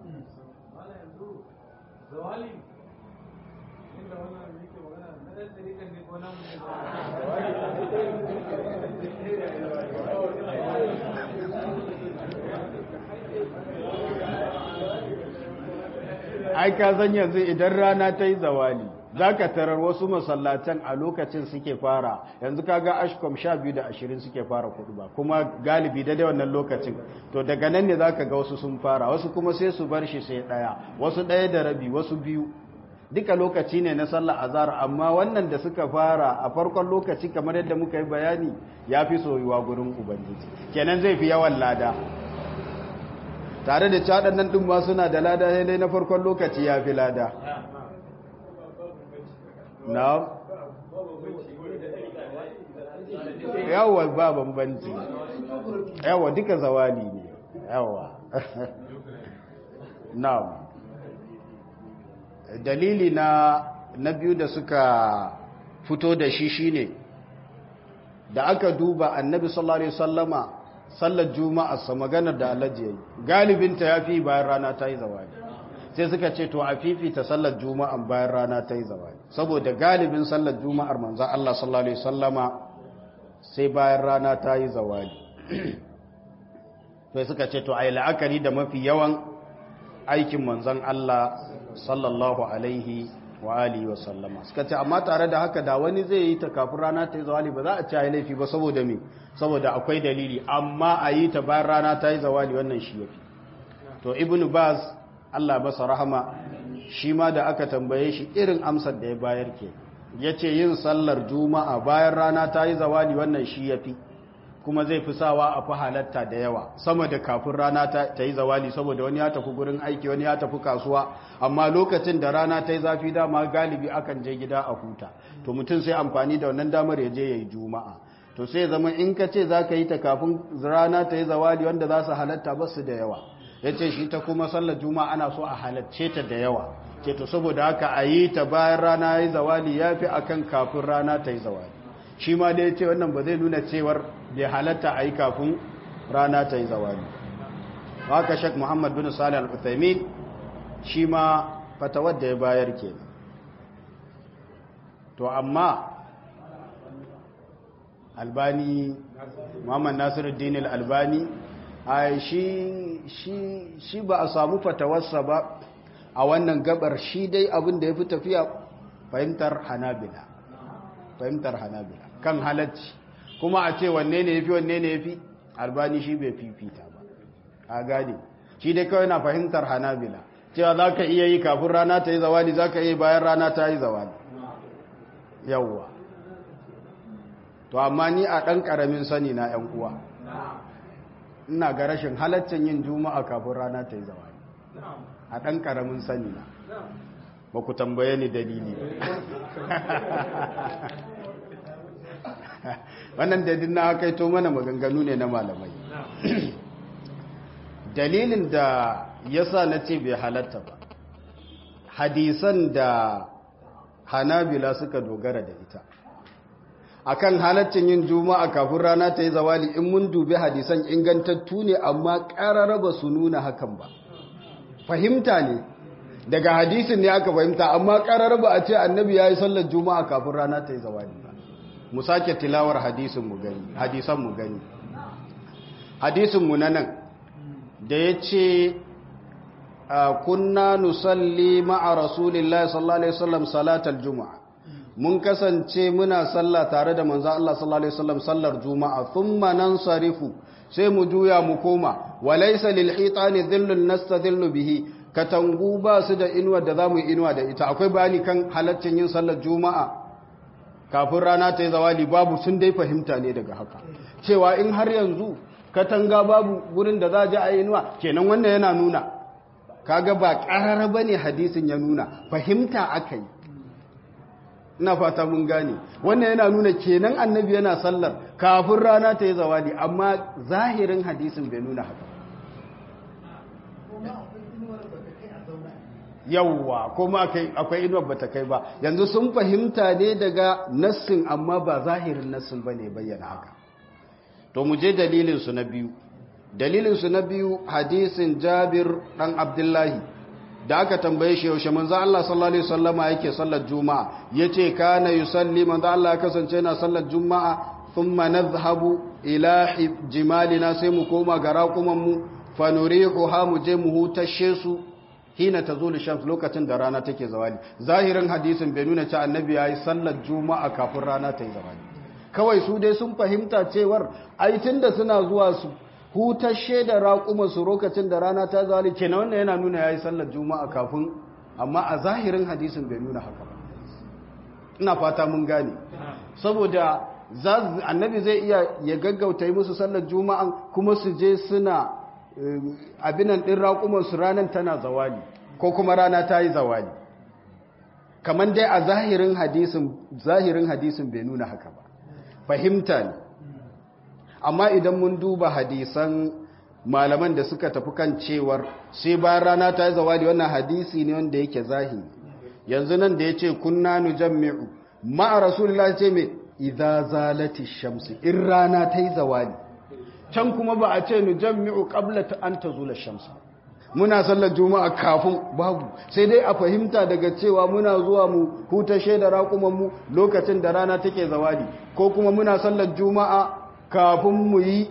zawali inda wannan yake magana na ɗan ɗariƙan ne ko namu ne ai ka san yanzu idan rana ta yi zawali za ka tarar wasu masallatan a lokacin suke fara yanzu kaga ashkom sha biyu da ashirin suke fara kudu ba kuma galibi da wannan lokacin to daga nan ne za ka ga wasu sun fara wasu kuma sai su bar shi sai ɗaya wasu ɗaya da rabi wasu biyu duka lokaci ne na sallah azhar amma wannan da suka fara a farkon lokaci kamar yadda muka yi bayani ya fi soyuwa gurin ubangiji kenan zai fi yawan lada tare da caɗan nan ɗin ma suna da lada sai dai na farkon lokaci ya fi lada na yawa ba bambanci yawa duka zawali ne yawa na dalili na na biyu da suka fito da shi shine da aka duba annabi sallallahu alaihi wasallama sallar juma'a sa maganar da alaji yayi galibinta yafi bayan rana ta yi zawali sai suka ce to a fifita sallar juma'a bayan rana ta yi zawali saboda galibin sallar juma'ar manzon Allah sallallahu alaihi wasallama sai bayan rana ta yi zawali sai suka ce to ai la'akari da mafi yawan aikin manzon Allah sallallahu alaihi wa alihi wa sallama suka ce amma tare da haka da wani zai yi ta kafin rana ta yi zawali ba za a ci laifi ba saboda me saboda akwai dalili amma a yi ta bayan rana ta yi zawali wannan shi yafi to ibnu baz Allah masa rahama shi ma da aka tambaye shi irin amsar da ya bayar ke yace yin sallar juma'a bayan rana ta yi zawali wannan shi yafi kuma zai fi sawa a fi halatta da yawa sama da kafin rana ta yi zawali saboda wani ya tafi gurin aiki wani ya tafi kasuwa amma lokacin da rana ta yi zafi dama galibi akan je gida a huta to mutum sai amfani da wannan damar ya je ya yi juma'a to sai zama in ka ce za ka yi ta kafin rana ta yi zawali wanda za su halatta ba su da yawa ya ce shi ta kuma sallar juma'a ana so a halacce ta da yawa ce to saboda haka a yi ta bayan rana ya yi zawali ya fi akan kafin rana ta yi zawali shi ma da ya ce wannan ba zai nuna cewar bai halatta a yi kafin rana ta yi zawali haka shek muhammad bin salih al-uthaymin shi ma fatawar da ya bayar ke to amma albani muhammad nasiruddin al-albani a shi shi ba a samu fatawarsa ba a wannan gabar shi dai abin da ya fi tafiya fahimtar hanabila fahimtar hanabila kan halacci kuma a ce wanne ne yafi wanne ne yafi albani shi bai fifita ba a gane shi dai kawai na fahimtar hanabila cewa za ka iya yi kafin rana ta yi zawali za ka iya bayan rana ta yi zawali yawwa to amma ni a ɗan ƙaramin sani na ‘yan uwa ina ga rashin halaccin yin juma'a kafin rana ta yi zawali a ɗan ƙaramin sani na ba ku tambaye ni dalili wannan dalilin na aka to mana maganganu ne na malamai dalilin da yasa na ce bai halatta ba hadisan da hanabila suka dogara da ita akan halaccin yin juma'a kafin rana ta yi zawali in mun dubi hadisan ingantattu ne amma ƙarara ba su nuna hakan ba fahimta ne daga hadisin ne aka fahimta amma ƙarara ba a ce annabi ya yi sallar juma'a kafin rana ta yi zawali ba mu sake tilawar hadisin mu gani hadisan mu gani hadisin mu na nan da ya ce kunna nusalli ma'a rasulillahi sallallahu alaihi wasallam salatal juma'a mun kasance muna sallah tare da manzo Allah sallallahu alaihi wasallam sallar juma'a thumma nansarifu sai mu juya mu koma walaysa lil hitani dhillun nastadhillu bihi katangu ba su da inuwa da zamu yi inuwa da ita akwai bayani kan halaccin yin sallar juma'a kafin rana ta yi zawali babu sun dai fahimta ne daga haka cewa in har yanzu katanga babu gurin da za a ji a inuwa kenan wannan yana nuna kaga ba ƙarara ba ne hadisin ya nuna fahimta aka yi ina fata mun gane wannan yana nuna kenan annabi yana sallar kafin rana ta yi zawali amma zahirin hadisin bai nuna haka yawwa kuma akwai inuwar bata kai ba yanzu sun fahimta ne daga nassin amma ba zahirin nassin ba ne bayyana haka to mu je dalilinsu na biyu dalilinsu na biyu hadisin jabir ɗan abdullahi da aka tambaye shi yaushe manzo Allah sallallahu alaihi wasallama yake sallar juma'a yace kana yusalli manzo Allah ya kasance yana sallar juma'a thumma nadhhabu ila jimalina sai mu koma ga raƙuman mu fa nurihuha mu je mu hutashe su hina tazulu shams lokacin da rana take zawali zahirin hadisin bai nuna cewa annabi yayi sallar juma'a kafin rana ta yi zawali kawai su dai sun fahimta cewar ai tunda suna zuwa su hutashe da raƙuma su lokacin da rana ta zawali kenan wannan yana nuna yayi sallar juma'a kafin amma a zahirin hadisin bai nuna haka ba ina fata mun gane saboda annabi zai iya ya gaggauta yi musu sallar juma'an kuma su je suna abinan ɗin raƙumansu ranar tana zawali ko kuma rana ta yi zawali kamar dai a zahirin hadisin zahirin hadisin bai nuna haka ba fahimta ne amma idan mun duba hadisan malaman da suka tafi kan cewar sai bayan rana ta yi zawali wannan hadisi ne wanda yake zahiri yanzu nan da ya ce kunna nujammi'u ma'a rasulullah ce mai idza zalati shamsi in rana ta yi zawali can kuma ba a ce nujammi'u qabla ta an tazula shamsu muna sallar juma'a kafin babu sai dai a fahimta daga cewa muna zuwa mu hutashe da raƙuman mu lokacin da rana take zawali ko kuma muna sallar juma'a kafin mu yi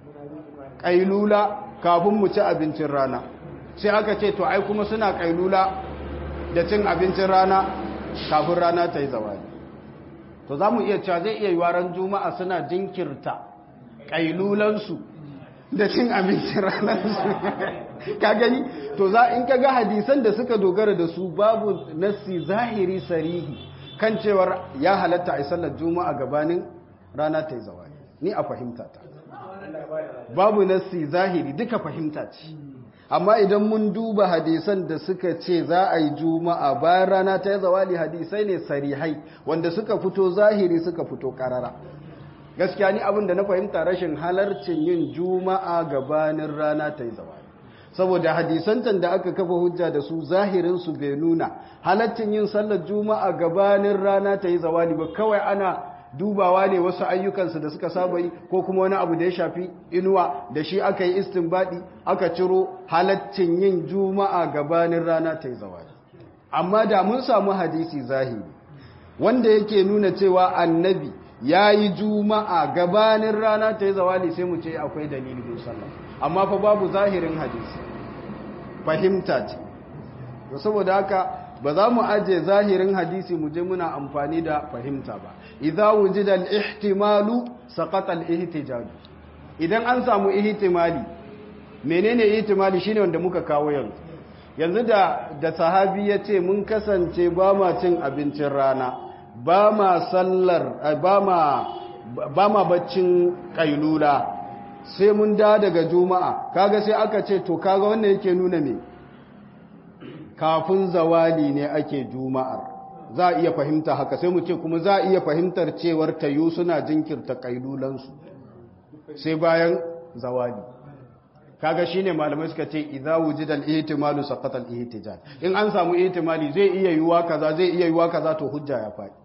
kailula kafin mu ci abincin rana sai aka ce to ai kuma suna kailula da cin abincin rana kafin rana ta yi zawali to za mu iya cewa zai iya yi waran juma'a suna jinkirta ƙailulansu da cin abincin ranarsu ka gani to za in ka ga hadisan da suka dogara da su babu nassi zahiri sarihi kan cewar ya halatta a sallar juma'a gabanin rana ta yi zawali ni a fahimta ta babu nassi zahiri duka fahimta ce amma idan mun duba hadisan da suka ce za a yi juma'a bayan rana ta yi zawali hadisai ne sarihai wanda suka fito zahiri suka fito karara gaskiya ni abin da na fahimta rashin halarcin yin juma'a gabanin rana ta yi zawali saboda hadisantan da aka kafa hujja da su zahirin su bai nuna halarcin yin sallar juma'a gabanin rana ta yi zawali ba kawai ana dubawa ne wasu ayyukansu da suka saba yi ko kuma wani abu da ya shafi inuwa da shi aka yi istinbadi aka ciro halaccin yin juma'a gabanin rana ta yi zawali amma da mun samu hadisi zahiri wanda yake nuna cewa annabi ya yi juma'a gabanin rana ta yi zawali sai mu ce akwai dalilin sallah amma fa babu zahirin hadisi fahimta ce saboda haka ba za mu aje zahirin hadisi mu je muna amfani da fahimta ba idza wujida al-ihtimalu saqata al-ihtijaj idan an samu ihtimali menene ihtimali shine wanda muka kawo yanzu yanzu da da sahabi yace mun kasance ba ma cin abincin rana ba ma sallar ba ma ba ma baccin kailula sai mun da daga juma'a kaga sai aka ce to kaga wannan yake nuna me kafin zawali ne ake juma'ar za a iya fahimta haka sai mu ce kuma za a iya fahimtar cewar tayu suna jinkirta kailulansu sai bayan zawali kaga shine malamai suka ce idza wujida al-ihtimalu saqata al-ihtijaj in an samu ihtimali zai iya yiwa kaza zai iya yiwa kaza to hujja ya faɗi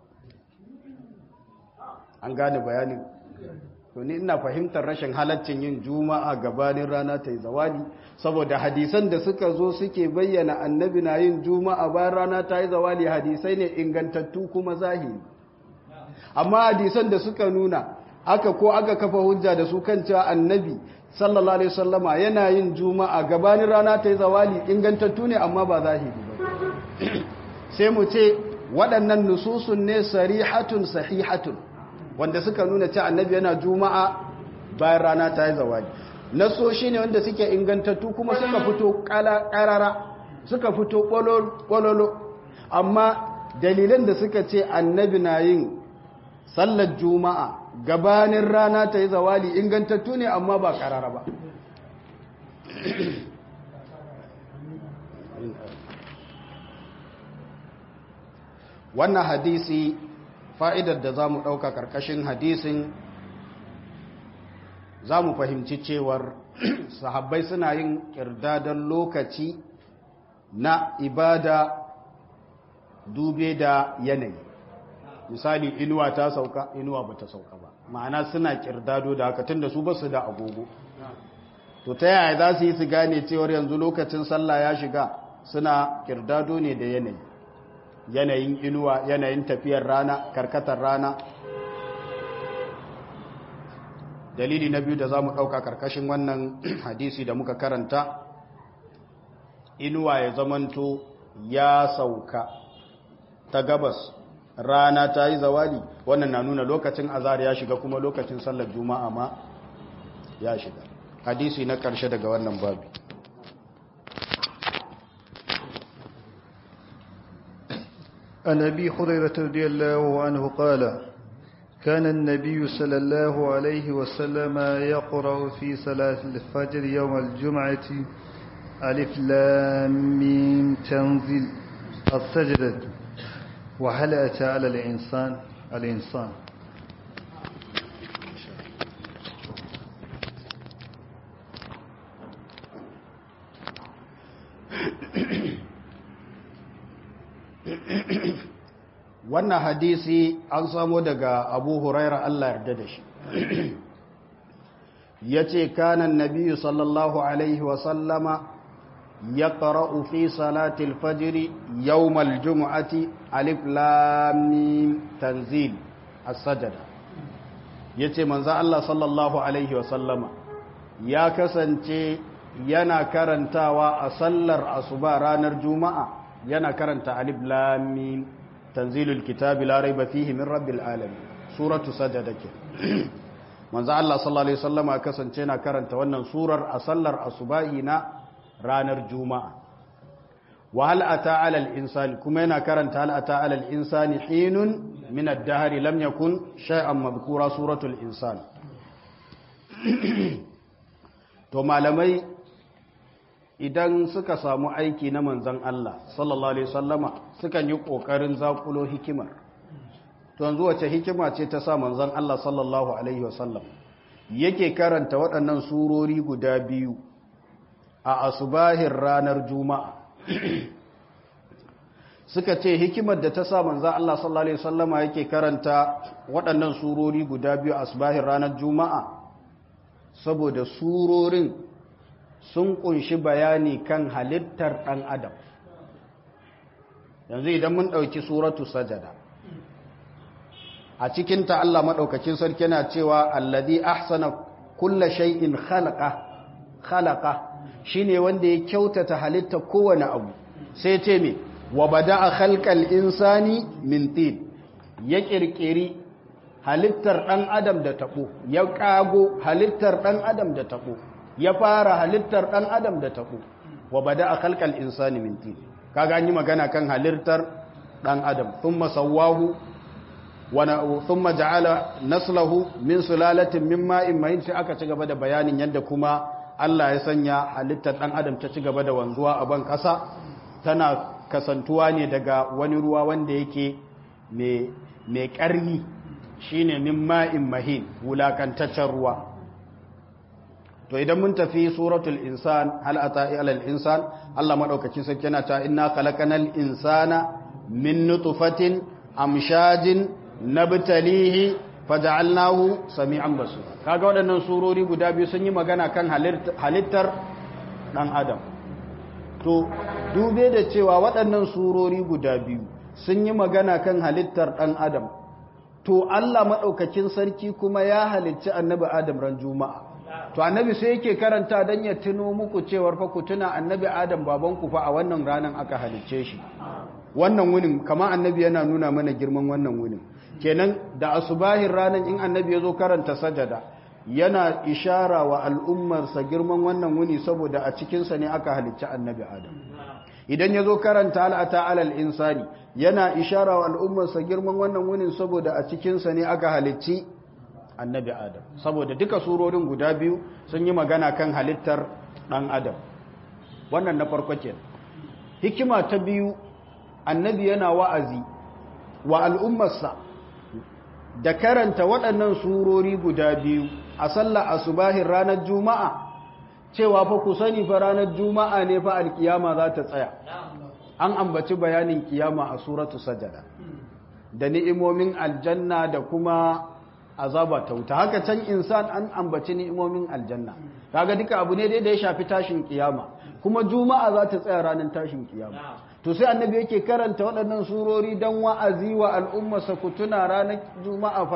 an gane bayanin to ni ina fahimtar rashin halaccin yin juma'a gabanin rana ta yi zawali saboda hadisan da suka zo suke bayyana annabi na yin juma'a bayan rana ta yi zawali hadisai ne ingantattu kuma zahiri amma hadisan da suka nuna aka ko aka kafa hujja da su kan cewa annabi sallallahu alaihi wasallama yana yin juma'a gabanin rana ta yi zawali ingantattu ne amma ba zahiri ba sai mu ce waɗannan nususun ne sarihatun sahihatun wanda suka nuna cewa annabi yana juma'a bayan rana ta yi zawali nasoshi ne wanda suke ingantattu kuma suka fito ƙarara suka fito ƙwalolo amma dalilan da suka ce annabi na yin sallar juma'a gabanin rana ta yi zawali ingantattu ne amma ba ƙarara ba wannan hadisi fa'idar da za mu ɗauka ƙarƙashin hadisin za mu fahimci cewar sahabbai suna yin ƙirdadan lokaci na ibada dube da yanayi misali inuwa ta sauka inuwa ba ta sauka ba ma'ana suna ƙirdado da haka tunda su ba su da agogo to ta yaya za su yi su gane cewar yanzu lokacin sallah ya shiga suna ƙirdado ne da yanayi yanayin inuwa yanayin tafiyar rana karkatar rana dalili na biyu da za mu ɗauka karkashin wannan hadisi da muka karanta inuwa ya zamanto ya sauka ta gabas rana ta yi zawali wannan na nuna lokacin azhar ya shiga kuma lokacin sallar juma'a ma ya shiga hadisi na karshe daga wannan babu عن أبي هريرة رضي الله عنه قال كان النبي صلى الله عليه وسلم يقرأ في صلاة الفجر يوم الجمعة ألف لام ميم تنزيل السجدة وهل أتى على الإنسان الإنسان wannan hadisi an samo daga abu huraira Allah yarda da shi ya ce kanan nabiyu sallallahu alaihi wasallama ya ƙara'u fi salatil fajiri yawmal jumu'ati alif lamim tanzil as-sajada ya ce manza Allah sallallahu alaihi wasallama ya kasance yana karantawa a sallar asuba ranar juma'a yana karanta alif lamim tanzilul kitabi la raiba fihi min rabbil alamin suratu sajada ke manzo Allah sallallahu alaihi wasallama kasance na karanta wannan surar a sallar asubahi na ranar juma'a wa hal ata ala al insani kuma yana karanta hal ata ala al insani hinun min ad-dahr lam yakun shay'an madhkura suratul insan to malamai idan suka samu aiki na manzan Allah sallallahu alaihi wasallama sukan yi kokarin zakulo hikimar to yanzu wace hikima ce ta sa manzan Allah sallallahu alaihi wasallam yake karanta waɗannan surori guda biyu a asubahin ranar juma'a suka ce hikimar da ta sa manzan Allah sallallahu alaihi wasallama yake karanta waɗannan surori guda biyu a asubahin ranar juma'a saboda surorin sun kunshi bayani kan halittar ɗan adam yanzu idan mun ɗauki suratu sajada a cikinta Allah maɗaukakin sarki na cewa alladhi ahsana kulla shay'in khalaqa khalaqa shine wanda ya kyautata halitta kowane abu sai ce me wa bada'a khalqal insani min tin ya kirkiri halittar ɗan adam da tabo ya kago halittar ɗan adam da tabo ya fara halittar ɗan adam da taɓo wa bada a kalkal insani minti kaga an yi magana kan halittar ɗan adam sun masawahu sun maja'ala naslahu min sulalatin min ma'in mahin sai aka ci gaba da bayanin yadda kuma Allah ya sanya halittar ɗan adam ta ci gaba da wanzuwa a ban ƙasa tana kasantuwa ne daga wani ruwa wanda yake mai ƙarni shine min ma'in mahin wulakantaccen ruwa to idan mun tafi suratul insan hal ata ilal insan Allah madaukakin sarki yana ta inna khalaqanal insana min nutfatin amshajin nabtalihi faj'alnahu sami'an basir kaga waɗannan surori guda biyu sun yi magana kan halittar dan adam to dube da cewa waɗannan surori guda biyu sun yi magana kan halittar dan adam to Allah madaukakin sarki kuma ya halicci annabi adam ran juma'a to annabi sai yake karanta dan ya tuno muku cewar fa ku tuna annabi adam babanku fa a wannan ranan aka halicce shi wannan wunin kama annabi yana nuna mana girman wannan wunin kenan da asubahin ranan in annabi yazo karanta sajada yana ishara wa al'ummarsa girman wannan wuni saboda a cikin sa ne aka halicci annabi adam idan yazo karanta al'ata alal insani yana ishara wa al'ummarsa girman wannan wunin saboda a cikin sa ne aka halicci annabi adam saboda duka surorin guda biyu sun yi magana kan halittar ɗan adam wannan na farko ke hikima ta biyu annabi yana wa'azi wa al'ummarsa da karanta waɗannan surori guda biyu a sallar asubahin ranar juma'a cewa fa ku sani fa ranar juma'a ne fa alkiyama za ta tsaya an ambaci bayanin kiyama a suratu sajada da ni'imomin aljanna da kuma azaba ta wuta haka can insan an ambaci ni'imomin aljanna kaga duka abu ne da ya shafi tashin kiyama kuma juma'a za ta tsaya ranar tashin kiyama to sai annabi yake karanta waɗannan surori don wa'azi wa al'ummarsa ku tuna ranar juma'a fa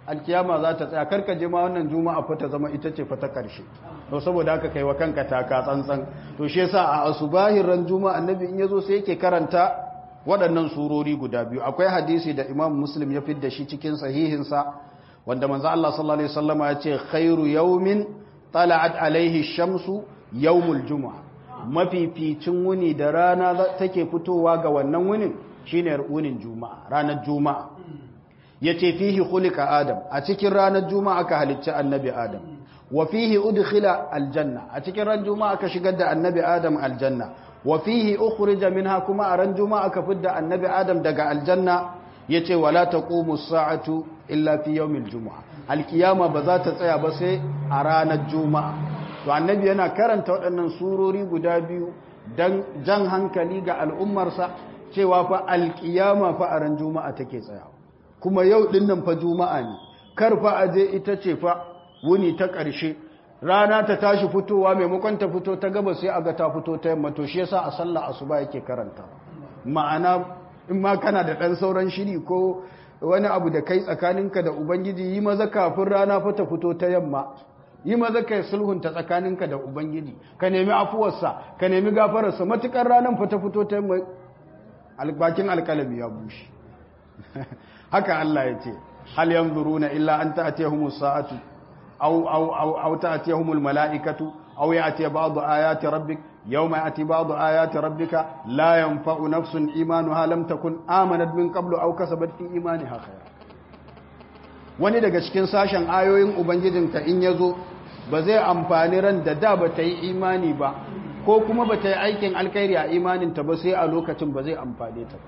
alkiyama za ta tsaya karka je ma wannan juma'a fa ta zama ita ce fa ta karshe to saboda haka kai wa kanka taka tsantsan to shi yasa a asubahin ran juma'a annabi in yazo sai yake karanta waɗannan surori guda biyu akwai hadisi da imam muslim ya fidda shi cikin sahihinsa wanda manzo Allah sallallahu alaihi wasallama ya ce khairu yawmin tala'at alaihi shamsu yawmul juma'a mafificin wuni da rana take fitowa ga wannan wunin shine wunin juma'a ranar juma'a yace fihi khuliqa adam a cikin ranar juma'a aka halicci annabi adam wa fihi udkhila aljanna a cikin ran juma'a aka shigar da annabi adam aljanna wa fihi ukhrija minha kuma a ran juma'a aka fidda annabi adam daga aljanna yace wala taqumu as-sa'atu illa fi yawmil juma'a alkiyama ba za ta tsaya ba sai a ranar juma'a to annabi yana karanta waɗannan surori guda biyu dan jan hankali ga al'ummarsa cewa fa alkiyama fa a ran juma'a take tsayawa kuma yau din nan fa juma'a ne kar fa aje ita ce fa wuni ta ƙarshe rana ta tashi fitowa maimakon ta fito ta gaba sai aga ta fito ta yamma to shi yasa a sallah asuba yake karanta ma'ana in ma kana da dan sauran shiri ko wani abu da kai tsakaninka da ubangiji yi maza kafin rana fa ta fito ta yamma yi maza kai sulhunta tsakaninka da ubangiji ka nemi afuwarsa ka nemi gafararsa matukar ranar fa ta fito ta yamma bakin alkalami ya bushe haka Allah ya ce hal yanzuruna illa an ta'tiyahumus sa'atu aw aw aw aw ta'tiyahumul mala'ikatu aw ya'ti ba'du ayati rabbik yawma ya'ti ba'du ayati rabbika la yanfa'u nafsun imanuha lam takun amanat min qablu aw kasabat fi imaniha khayra wani daga cikin sashen ayoyin ubangijinka in yazo ba zai amfani ran da da ba ta yi imani ba ko kuma ba ta yi aikin alkhairi a imaninta ba sai a lokacin ba zai amfane ta ba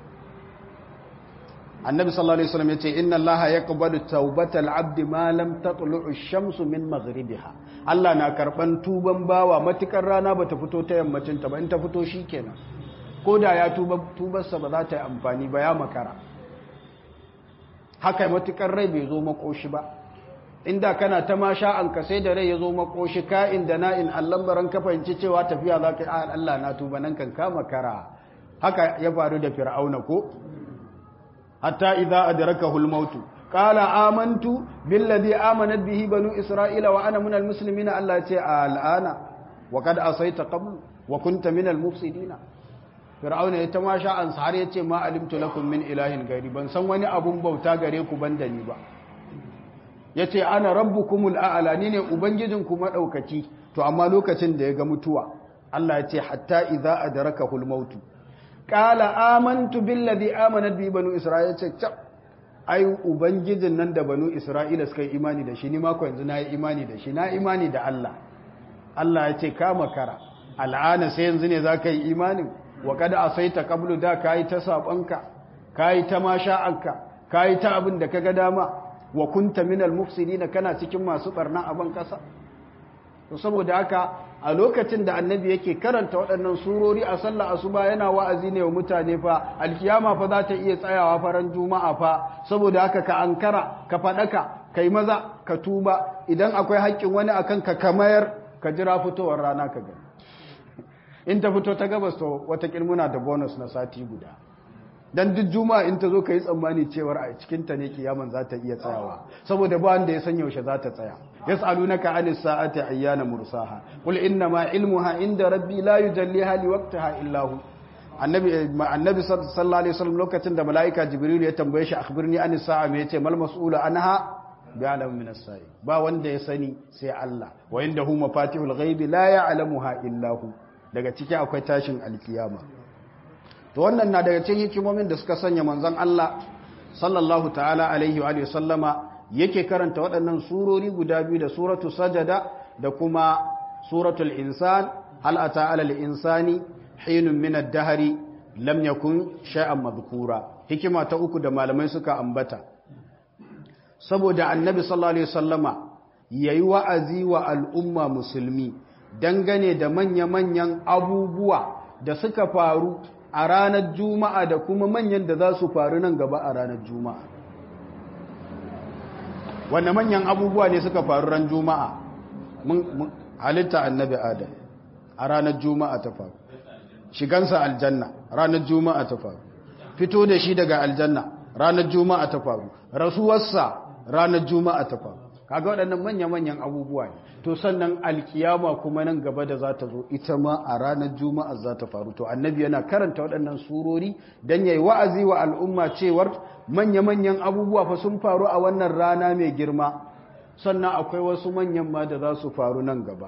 annabi sallallahu alaihi wasallam yace inna allaha yaqbalu tawbatal abdi ma lam tatlu'u ash-shamsu min maghribiha Allah na karban tuban bawa matukar rana bata fito ta yammacin ta ba in ta fito shikenan koda ya tuba tubarsa ba za ta yi amfani ba ya makara haka matukar rai bai zo makoshi ba inda kana ta ma sha'an ka sai da rai ya zo makoshi ka'in da na'in allan baran ka fahimci cewa tafiya za ka yi Allah na tuba nan kan ka makara haka ya faru da fir'auna ko hatta idza adrakahu al-maut qala amantu billadhi amanat bihi banu isra'ila wa ana minal muslimin Allah ya ce al'ana wa qad asayta qabl wa kunta minal mufsidin fir'auna ya tamasha an har ya ce ma alimtu lakum min ilahin gairi ban san wani abun bauta gare ku banda ni ba yace ana rabbukumul a'la ni ne ubangijinku madaukaki to amma lokacin da ya ga mutuwa Allah ya ce hatta idza adrakahu al-maut kala amantu billazi amanat bi banu isra'ila ce cap ai ubangijin nan da banu isra'ila suka yi imani da shi ni mako yanzu na yi imani da shi na imani da Allah Allah ya ce ka makara al'ana sai yanzu ne za ka yi imanin wa kada a sai ta kablu da ka yi ta saɓonka ka yi ta masha'anka ka yi ta abin da ka ga dama wa kunta minal mufsidina kana cikin masu barna a ban ƙasa to saboda haka a lokacin da annabi yake karanta waɗannan surori a sallah asuba yana wa'azi ne wa mutane fa alkiyama fa za ta iya tsayawa faran juma'a fa saboda haka ka ankara ka faɗaka kai maza ka tuba idan akwai haƙƙin wani akan ka kamayar ka jira fitowar rana ka gani in ta fito ta gabas to wata muna da bonus na sati guda dan duk juma'a in ta zo ka yi tsammani cewar a cikinta ne kiyaman za ta iya tsayawa saboda ba wanda ya san yaushe za ta tsaya yas'alunaka anis sa'ati ayyana mursaha qul inna ma ilmuha inda rabbi la yujalliha liwaqtiha illa hu annabi annabi sallallahu alaihi wasallam lokacin da malaika jibril ya tambaye shi akhbirni anis sa'a me yace mal mas'ulu anha bi'alam min as-sa'i ba wanda ya sani sai Allah wa indahu mafatihul ghaibi la ya'lamuha illa hu daga ciki akwai tashin alkiyama to wannan na daga cikin hikimomin da suka sanya manzon Allah sallallahu ta'ala alaihi wa sallama yake karanta waɗannan surori guda biyu da suratu sajada da kuma suratul insan hal ata alal insani hinun min ad-dahri lam yakun shay'an madhkura hikima ta uku da malamai suka ambata saboda annabi sallallahu alaihi wasallama yayi wa'azi wa al'umma musulmi dangane da manya-manyan abubuwa da suka faru a ranar juma'a da kuma manyan da za su faru nan gaba a ranar juma'a wanda manyan abubuwa ne suka faru ran juma'a halitta annabi adam a ranar juma'a ta faru shigansa aljanna ranar juma'a ta faru fito da shi daga aljanna ranar juma'a ta faru rasuwarsa ranar juma'a ta faru kaga waɗannan manya-manyan abubuwa ne to sannan alkiyama kuma nan gaba da za ta zo ita ma a ranar juma'a za ta faru to annabi yana karanta waɗannan surori don yayi wa'azi wa al'umma cewar manya-manyan abubuwa fa sun faru a wannan rana mai girma sannan akwai wasu manyan ma da za su faru nan gaba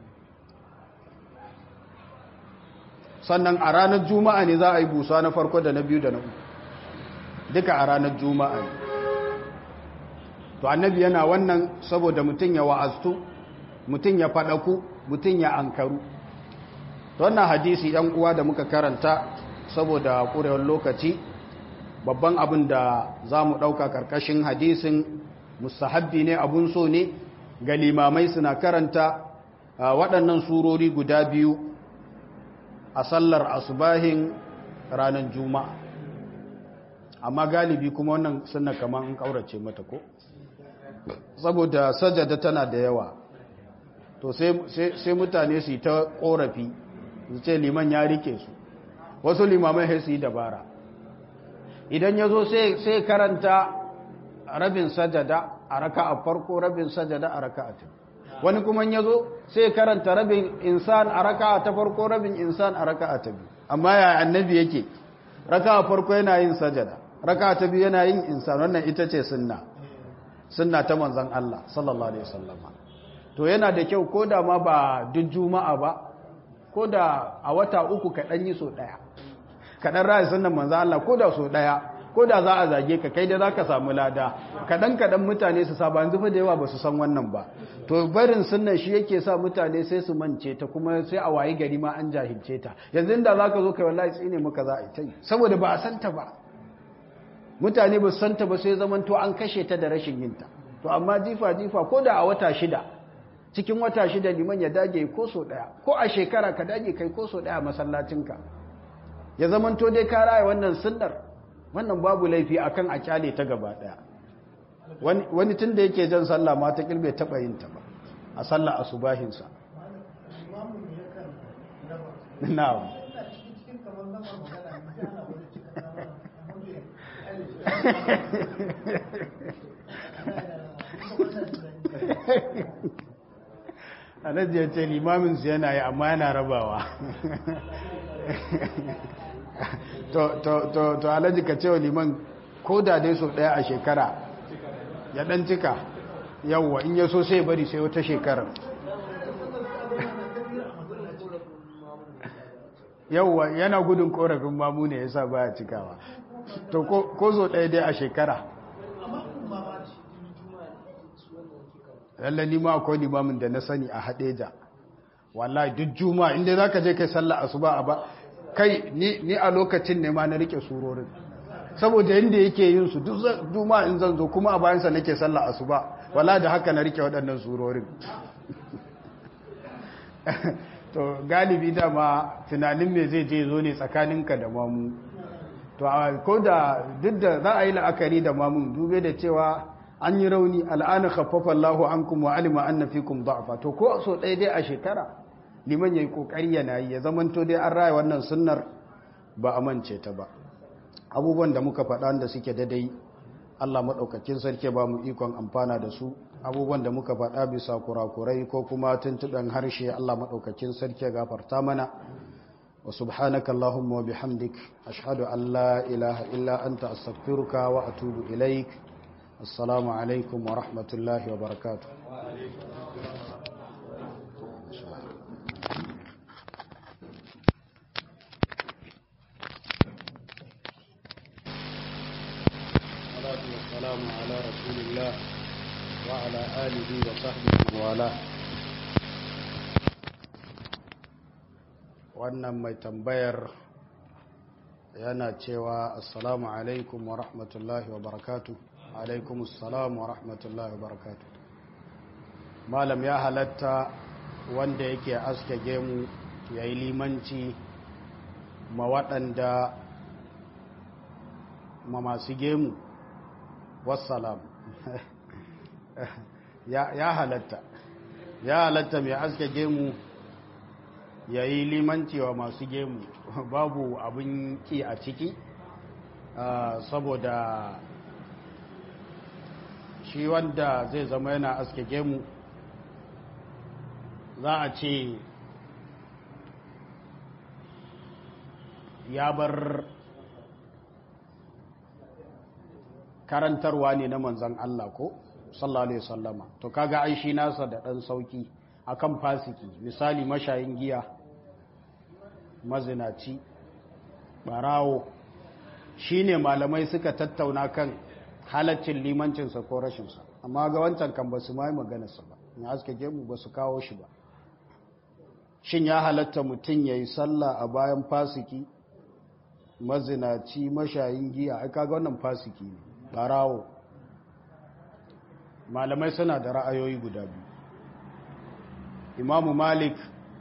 sannan a ranar juma'a ne za a yi busa na farko da na biyu da na uku duka a ranar juma'a ne to annabi yana wannan saboda mutum ya wa'aztu mutum ya faɗaku mutum ya ankaru to wannan hadisi yan uwa da muka karanta saboda ƙurewar lokaci babban abin da za mu ɗauka ƙarƙashin hadisin mustahabbi ne abun so ne ga limamai suna karanta waɗannan surori guda biyu a sallar asubahin ranar juma'a amma galibi kuma wannan suna kamar an ƙaurace mata ko saboda sajada tana da yawa to sai mutane su yi ta korafi su ce liman ya rike su wasu limamai sai su yi dabara idan ya zo sai karanta rabin sajada a raka a farko rabin sajada a raka a wani kuma ya zo sai karanta rabin insan a raka ta farko rabin insan a raka a ta biyu amma ya annabi yake raka a farko yana yin sajada raka ta biyu yana yin insan wannan ita ce sunna sunna ta manzan Allah sallallahu alaihi wasallama to yana da kyau ko da ma ba duk juma'a ba ko da a wata uku ka dan yi so daya ka dan rayu sunnan manzan Allah ko da so daya ko da za a zage ka kai da zaka samu lada kadan kadan mutane su saba yanzu fa da yawa ba su san wannan ba to barin sunnan shi yake sa mutane sai su mance ta kuma sai a wayi gari ma an jahilce ta yanzu inda zaka zo kai wallahi tsine maka za a yi ta saboda ba a santa ba mutane ba santa ba sai zaman to an kashe ta da rashin yinta to amma jifa jifa ko da a wata shida cikin wata shida liman ya dage ko so daya ko a shekara ka dage kai ko so daya masallacinka ya zaman to dai ka raya wannan sunnar wannan babu laifi akan a kyale ta gaba daya wani wani tunda yake jan sallah ma ta kilbe taba yin ta ba a sallah asubahin sa na'am alhaji ya ce limaminsu yana yi amma yana rabawa to alhaji ka cewa liman ko da dai so daya a shekara ya dan cika yawwa in ya so sai bari sai wata shekarar yawwa yana gudun korafin mamu ne ya sa baya cikawa to ko zo ɗaya dai a shekara lallani ma akwai limamin da na sani a haɗeja wallahi duk juma inda za ka je kai sallah asuba a ba kai ni a lokacin ne ma na rike surorin saboda yadda yake yin su duk juma in zan zo kuma a bayansa nake sallah asuba wallahi da haka na rike waɗannan surorin to galibi dama tunanin me zai je zo ne tsakaninka da mamu to ko da duk da za a yi la'akari da mamun dube da cewa an yi rauni al'ana khaffafa Allahu ankum wa alima anna fikum da'fa to ko so ɗaya dai a shekara liman yayi kokari yana yi ya zamanto dai an raya wannan sunnar ba a mance ta ba abubuwan da muka faɗa da suke daidai Allah madaukakin sarki ba mu ikon amfana da su abubuwan da muka faɗa bisa kurakurai ko kuma tuntuɓen harshe Allah madaukakin sarki ya gafarta mana وسبحانك اللهم وبحمدك أشهد أن لا إله إلا أنت أستغفرك وأتوب إليك السلام عليكم ورحمة الله وبركاته والسلام على رسول الله وعلى آله وصحبه وعلاه wannan mai tambayar yana cewa assalamu alaikum wa rahmatullahi wa barakatu alaikum assalamu wa rahmatullahi wa barakatu malam ya halatta wanda yake aske gemu ya yi limanci ma waɗanda ma masu gemu wassalam ya halatta ya halatta mai aske gemu ya yi limanci wa masu gemu babu abin ki a ciki saboda shi wanda zai zama yana aske gemu za a ce ya bar karantarwa ne na manzan Allah ko sallallahu alaihi wasallama to kaga ai shi nasa da dan sauki akan fasiki misali mashayin giya mazinaci barawo shine malamai suka tattauna kan halaccin limancinsa ko rashinsa amma ga wancan kan basu mai maganarsa ba in aske gemu basu kawo shi ba shin ya halatta mutum yayi sallah a bayan fasiki mazinaci mashayin giya ai kaga wannan fasiki ne barawo malamai suna da ra'ayoyi guda biyu imamu malik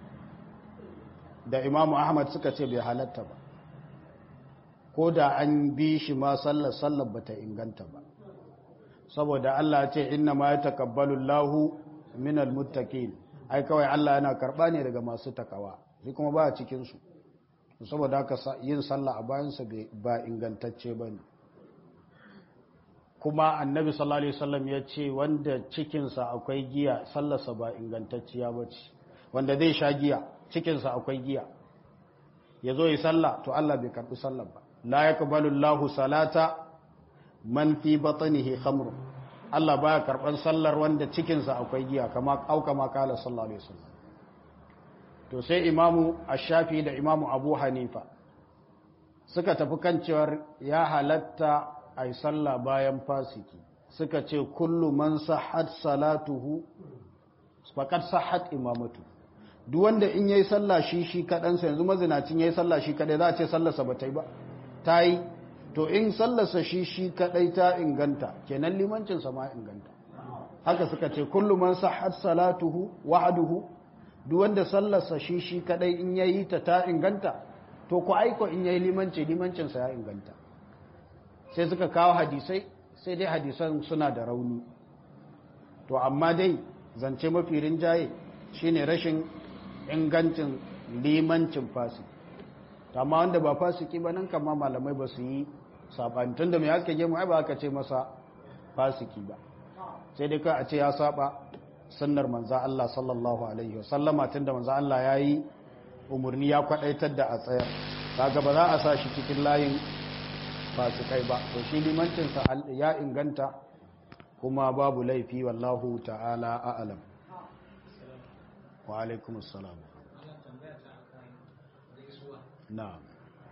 da imamu ahmad suka ce bai halatta ba ko da an bi shi ma sallar sallar bata inganta ba saboda Allah ce inna ma yataqabbalu Allahu minal muttaqin ai kawai Allah yana karba ne daga masu takawa shi kuma ba cikin su saboda haka yin sallah a bayan sa ba ingantacce bane kuma annabi sallallahu alaihi wasallam ya ce wanda cikinsa akwai giya sallarsa ba ingantacciya bace wanda zai sha giya cikinsa akwai giya ya zo yi sallah to Allah bai karbi sallar ba la yaqbalu Allahu salata man fi batnihi khamr Allah baya karban sallar wanda cikinsa akwai giya kama auka ma kala sallallahu alaihi wasallam to sai imamu ash-shafi da imamu abu hanifa suka tafi kan cewar ya halatta ai sallah bayan fasiki suka ce kullu man sahhat salatuhu faqad sahhat imamatu duk wanda in yayi sallah shi shi kadan sa yanzu mazinacin yayi sallah shi kadai za a ce sallarsa ba ta yi ba ta yi to in sallarsa shi shi kadai ta inganta kenan limancin sa ma inganta haka suka ce kullu man sahhat salatuhu wahduhu duk wanda sallarsa shi shi kadai in yayi ta ta inganta to ku aiko in yayi limanci limancin sa ya inganta sai suka kawo hadisai sai dai hadisan suna da rauni to amma dai zance mafi rinjaye shine rashin ingancin limancin fasiki amma wanda ba fasiki ba nan kama malamai ba su yi sabani tunda mai haske gemu ai ba aka ce masa fasiki ba sai dai ka a ce ya saba sunnar manza Allah sallallahu alaihi wasallama tunda manza Allah ya yi umarni ya kwadaitar da a tsayar kaga ba za a sa shi cikin layin fasikai ba to shi limancinsa ya inganta kuma babu laifi wallahu ta'ala a'alam wa alaikum assalam na'am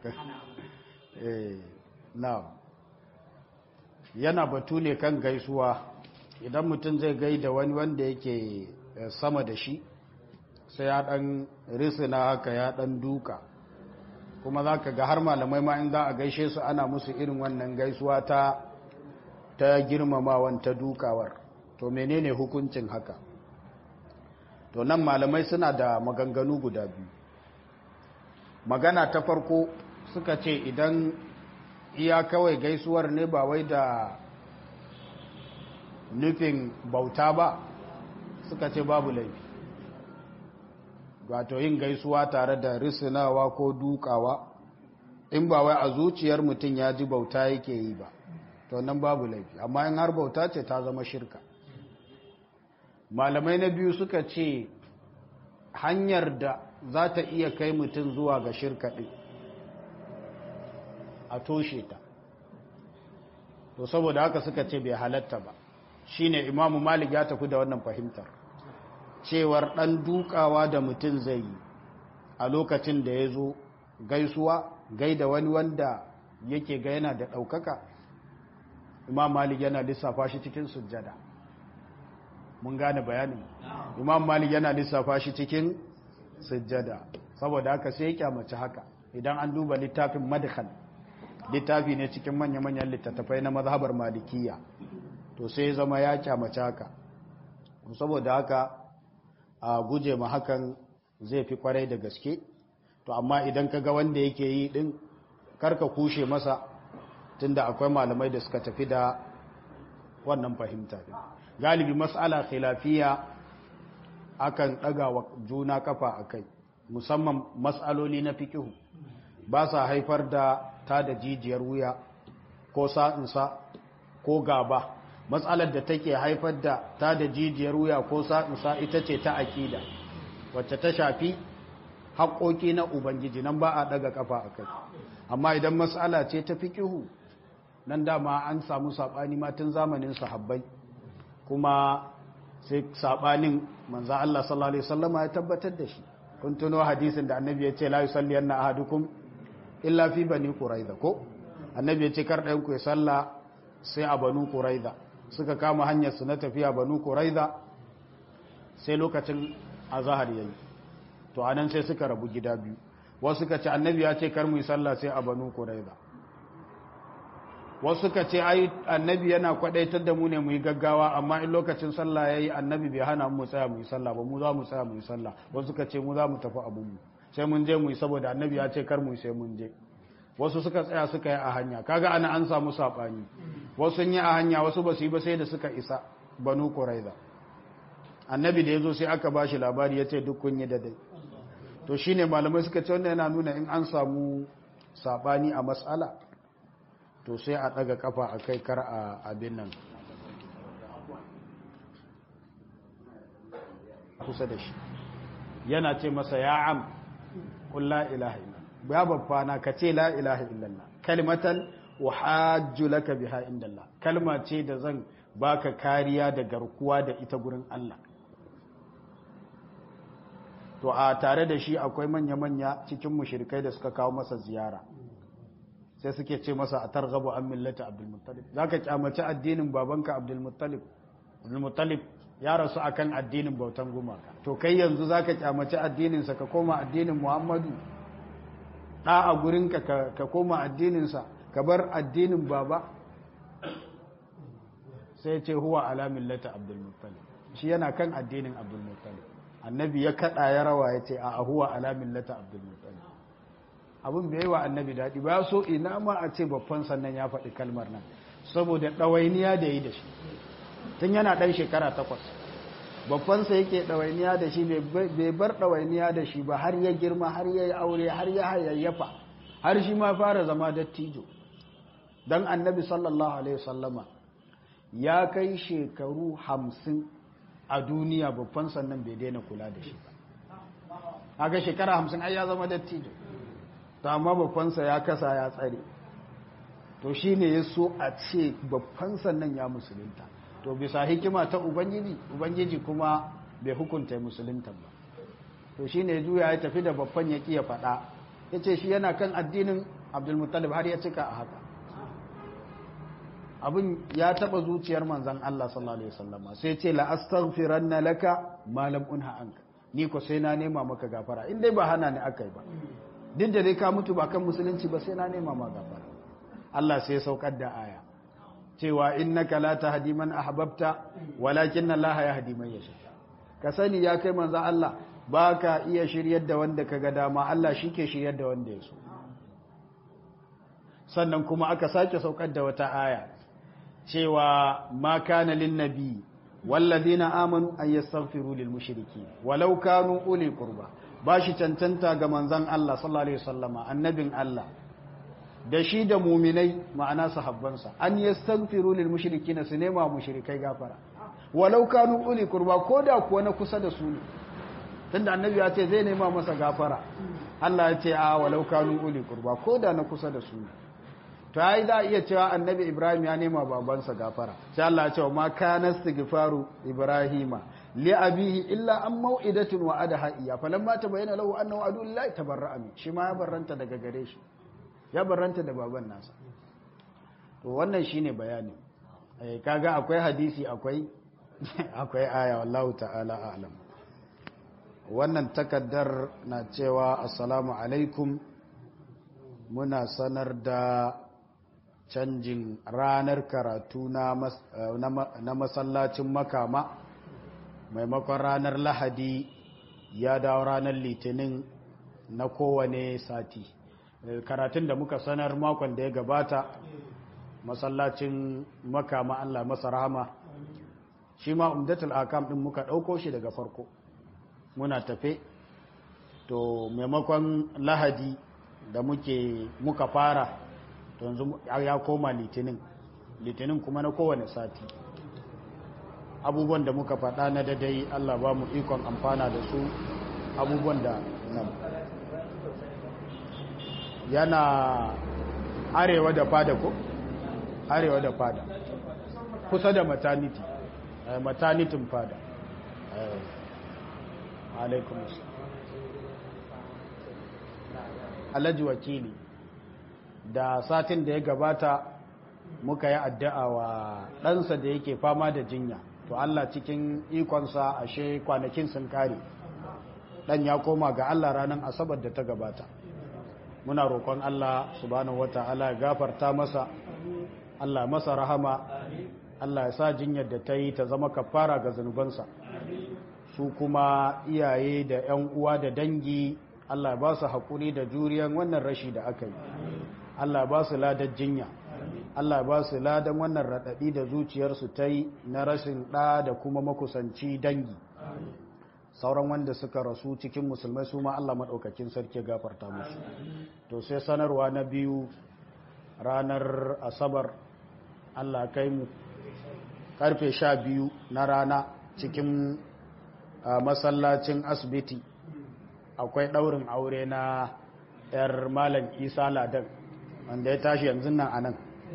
eh na'am yana batu ne kan gaisuwa idan mutum zai gaida wani wanda yake sama da shi sai ya dan risina haka ya dan duka kuma za ka ga har malamai ma in za a gaishe su ana musu irin wannan gaisuwa ta ta girmamawan ta dukawar to menene hukuncin haka to nan malamai suna da maganganu guda biyu magana ta farko suka ce idan iya kawai gaisuwar ne ba wai da nufin bauta ba suka ce babu laifi wato yin gaisuwa tare da risinawa ko dukawa in ba wai a zuciyar mutum ya ji bauta yake yi ba to nan babu laifi amma in har bauta ce ta zama shirka malamai na biyu suka ce hanyar da za ta iya kai mutum zuwa ga shirka ɗin a toshe ta to saboda haka suka ce bai halatta ba shine imamu malik ya tafi da wannan fahimtar cewar ɗan dukawa da mutum zai yi a lokacin da ya zo gaisuwa gaida wani wanda yake ga yana da ɗaukaka imam malik yana lissafa shi cikin sujjada mun gane bayanin imam malik yana lissafa shi cikin sujjada saboda haka sai ya kyamaci haka idan an duba littafin madkhal littafi ne cikin manya-manyan littattafai na mazhabar malikiya to sai zama ya kyamaci haka saboda haka a guje ma hakan zai fi kwarai da gaske to amma idan ka ga wanda yake yi din karka kushe masa tunda akwai malamai da suka tafi da wannan fahimta din galibi mas'ala khilafiya akan daga wa juna kafa akai musamman mas'aloli na fikihu ba sa haifar da ta da jijiyar wuya ko sa'insa ko gaba matsalar da take haifar da ta da jijiyar wuya ko sa'usa ita ce ta aƙida wacce ta shafi haƙoƙi na ubangiji nan ba a ɗaga ƙafa a kai amma idan matsala ce ta fiƙihu nan dama an samu saɓani matan zamanin sahabbai kuma sai saɓanin manza Allah sallallahu Alaihi wasallama ya tabbatar da shi kun tuno hadisin da annabi ya ce la yusalli yanna ahadukum illa fi bani quraiza ko annabi ya ce kar ɗayan ku ya salla sai a banu quraiza suka kama hanyar su na tafiya banu quraiza sai lokacin azhar yayi to anan sai suka rabu gida biyu wasu suka ce annabi ya ce kar mu yi sallah sai a banu quraiza wasu suka ce ai annabi yana kwadaitar da mu ne mu yi gaggawa amma in lokacin sallah yayi annabi bai hana mu tsaya mu yi sallah ba mu za mu tsaya mu yi sallah wasu suka ce mu za mu tafi abun mu sai mun je mu yi saboda annabi ya ce kar mu yi sai mun je wasu suka tsaya suka yi a hanya kaga ana an samu sabani wasu sun yi a hanya wasu ba su yi ba sai da suka isa banu quraiza annabi da yazo sai aka bashi labari ya ce duk kun yi da dai to shine malamai suka ce wannan yana nuna in an samu sabani a mas'ala to sai a daga kafa a kai kar a abin nan kusa da shi yana ce masa ya am qul la ilaha illallah ya babbana ka ce la ilaha illallah kalimatan uhajju laka biha indallah kalma ce da zan baka kariya da garkuwa da ita gurin Allah to a tare da shi akwai manya-manya cikin mushrikai da suka kawo masa ziyara sai suke ce masa a targhabu an millata abdulmuttalib zaka kyamaci addinin babanka abdulmuttalib abdulmuttalib ya rasu akan addinin bautan gumaka to kai yanzu zaka kyamaci addinin sa ka koma addinin muhammadu da a gurinka ka koma addinin sa ka bar addinin baba sai ce huwa ala millata abdulmuttalib shi yana kan addinin abdulmuttalib annabi ya kada ya rawa ya ce a huwa ala millata abdulmuttalib abin bai yi wa annabi daɗi ba so ina ma a ce babban sannan ya faɗi kalmar nan saboda ɗawainiya da yi da shi tun yana ɗan shekara takwas babbansa yake ɗawainiya da shi bai bar ɗawainiya da shi ba har ya girma har ya yi aure har ya hayayyafa har shi ma fara zama dattijo don annabi sallallahu alaihi wasallama ya kai shekaru hamsin a duniya babban sannan bai daina kula da shi ba haka shekara hamsin ai ya zama dattijo ta amma babbansa ya kasa ya tsare to shi ne ya so a ce babban sannan ya musulunta to bisa hikima ta ubangiji ubangiji kuma bai hukunta musulunta ba to shi ne juya ya tafi da babban ya ya faɗa ya ce shi yana kan addinin abdulmuttalib har ya cika a haka abin ya taɓa zuciyar manzan Allah sallallahu alaihi wasallama sai ce la astaghfiranna laka ma lam unha anka ni ko sai na nema maka gafara in dai ba hana ni akai ba duk da dai ka mutu ba kan musulunci ba sai na nema ma gafara Allah sai saukar da aya cewa innaka la tahdi man ahbabta walakin Allah yahdi man yasha ka sani ya kai manzo Allah baka iya shiryar da wanda kaga dama Allah shike shiryar da wanda ya so sannan kuma aka sake saukar da wata aya cewa ma kana lin nabi wallazina amanu an yastaghfiru lil mushriki walau kanu uli qurba ba shi cancanta ga manzan Allah sallallahu Alaihi wasallama annabin Allah da shi da muminai ma'ana sahabbansa an yi stagfiru lil mushriki na su nema mushrikai gafara walau kanu uli kurba ko da kuwa na kusa da su ne tunda annabi ya ce zai nema masa gafara Allah ya ce a walau kanu uli kurba ko da na kusa da su ne to ai za a iya cewa annabi Ibrahim ya nema babansa gafara sai Allah ya ce wa ma kana istighfaru Ibrahima li abihi illa an mau'idatin wa adaha iya falamma tabayyana lahu annahu adu lillahi tabarra'a min shi ma ya barranta daga gare shi ya barranta da baban nasa to wannan shine bayani eh kaga akwai hadisi akwai akwai aya wallahu ta'ala a'lam wannan takaddar na cewa assalamu alaikum muna sanar da canjin ranar karatu na masallacin makama maimakon ranar lahadi ya dawo ranar litinin na kowane sati karatun da muka sanar makon da ya gabata masallacin makama Allah masa rahama shi ma umdatul akam din muka ɗauko shi daga farko muna tafe to maimakon lahadi da muke muka fara to yanzu ya koma litinin litinin kuma na kowane sati abubuwan da muka faɗa na dadai Allah ba mu ikon amfana da su abubuwan da nan yana arewa da fada ko arewa da fada kusa da maternity maternitin fada alaikum alhaji wakili da satin da ya gabata muka yi addu'a wa ɗansa da yake fama da jinya to Allah cikin ikonsa ashe kwanakin sun kare ɗan ya koma ga Allah ranar asabar da ta gabata muna roƙon Allah subhanahu wata'ala ya gafarta masa Allah masa rahama Allah ya sa jinyar da ta yi ta zama kafara ga zunubansa su kuma iyaye da 'yan uwa da dangi Allah ba su haƙuri da juriyan wannan rashi da aka yi Allah ba su ladar jinya Allah ba su ladan wannan raɗaɗi da zuciyarsu ta yi na rashin ɗa da kuma makusanci dangi sauran wanda suka rasu cikin musulmai su ma Allah maɗaukakin sarki gafarta musu to sai sanarwa na biyu ranar asabar Allah kai mu karfe sha biyu na rana cikin masallacin asibiti akwai ɗaurin aure na 'yar malam isa ladan wanda ya tashi yanzu nan a nan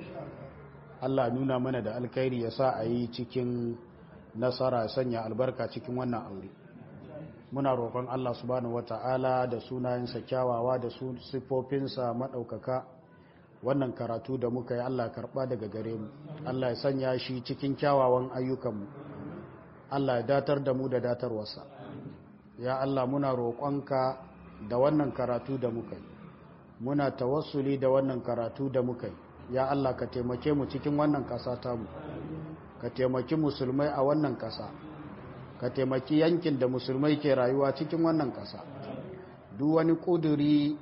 Allah nuna mana da alkhairi ya sa a yi cikin nasara sanya albarka cikin wannan aure muna roƙon Allah subhanahu wata'ala da sunayensa kyawawa da su siffofinsa maɗaukaka wannan karatu da muka yi Allah karɓa daga gare mu Allah ya sanya shi cikin kyawawan ayyukanmu Allah ya datar da mu da datarwarsa ya Allah muna roƙonka da wannan karatu da muka yi muna tawassuli da wannan karatu da muka yi ya Allah ka taimake mu cikin wannan ƙasa tamu ka taimaki musulmai a wannan ƙasa ka taimaki yankin da musulmai ke rayuwa cikin wannan ƙasa duk wani ƙuduri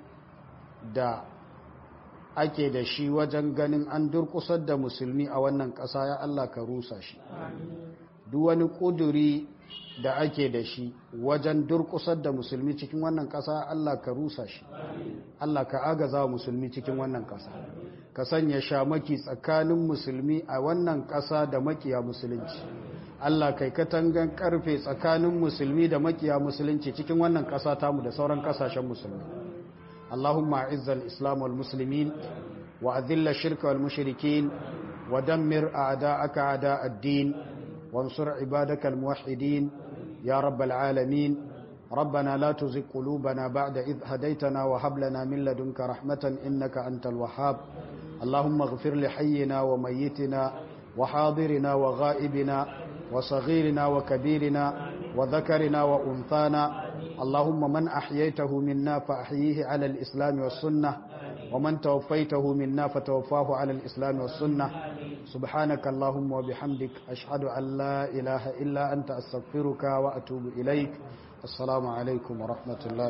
da ake da shi wajen ganin an durƙusar da musulmi a wannan ƙasa ya Allah ka rusa shi duk wani ƙuduri da ake da shi wajen durƙusar da musulmi cikin wannan ƙasa Allah ka rusa shi Allah ka agaza musulmi cikin wannan ƙasa ka sanya shamaki tsakanin musulmi a wannan ƙasa da makiya musulunci Allah kai katangan karfe tsakanin musulmi da makiya musulunci cikin wannan ƙasa tamu da sauran ƙasashen musulmi Allahumma izzal islam wal muslimin wa adhilla shirka wal mushrikin wa dammir a'da'aka a'da' ad-din wansur ibadaka al muwahhidin ya rabbal alamin ربنا لا تزغ قلوبنا بعد إذ هديتنا وهب لنا من لدنك رحمة إنك أنت الوهاب اللهم اغفر لحينا وميتنا وحاضرنا وغائبنا وصغيرنا وكبيرنا وذكرنا وأنثانا اللهم من أحييته منا فأحييه على الإسلام والسنة ومن توفيته منا فتوفاه على الإسلام والسنة سبحانك اللهم وبحمدك أشهد أن لا إله إلا أنت أستغفرك وأتوب إليك السلام عليكم ورحمة الله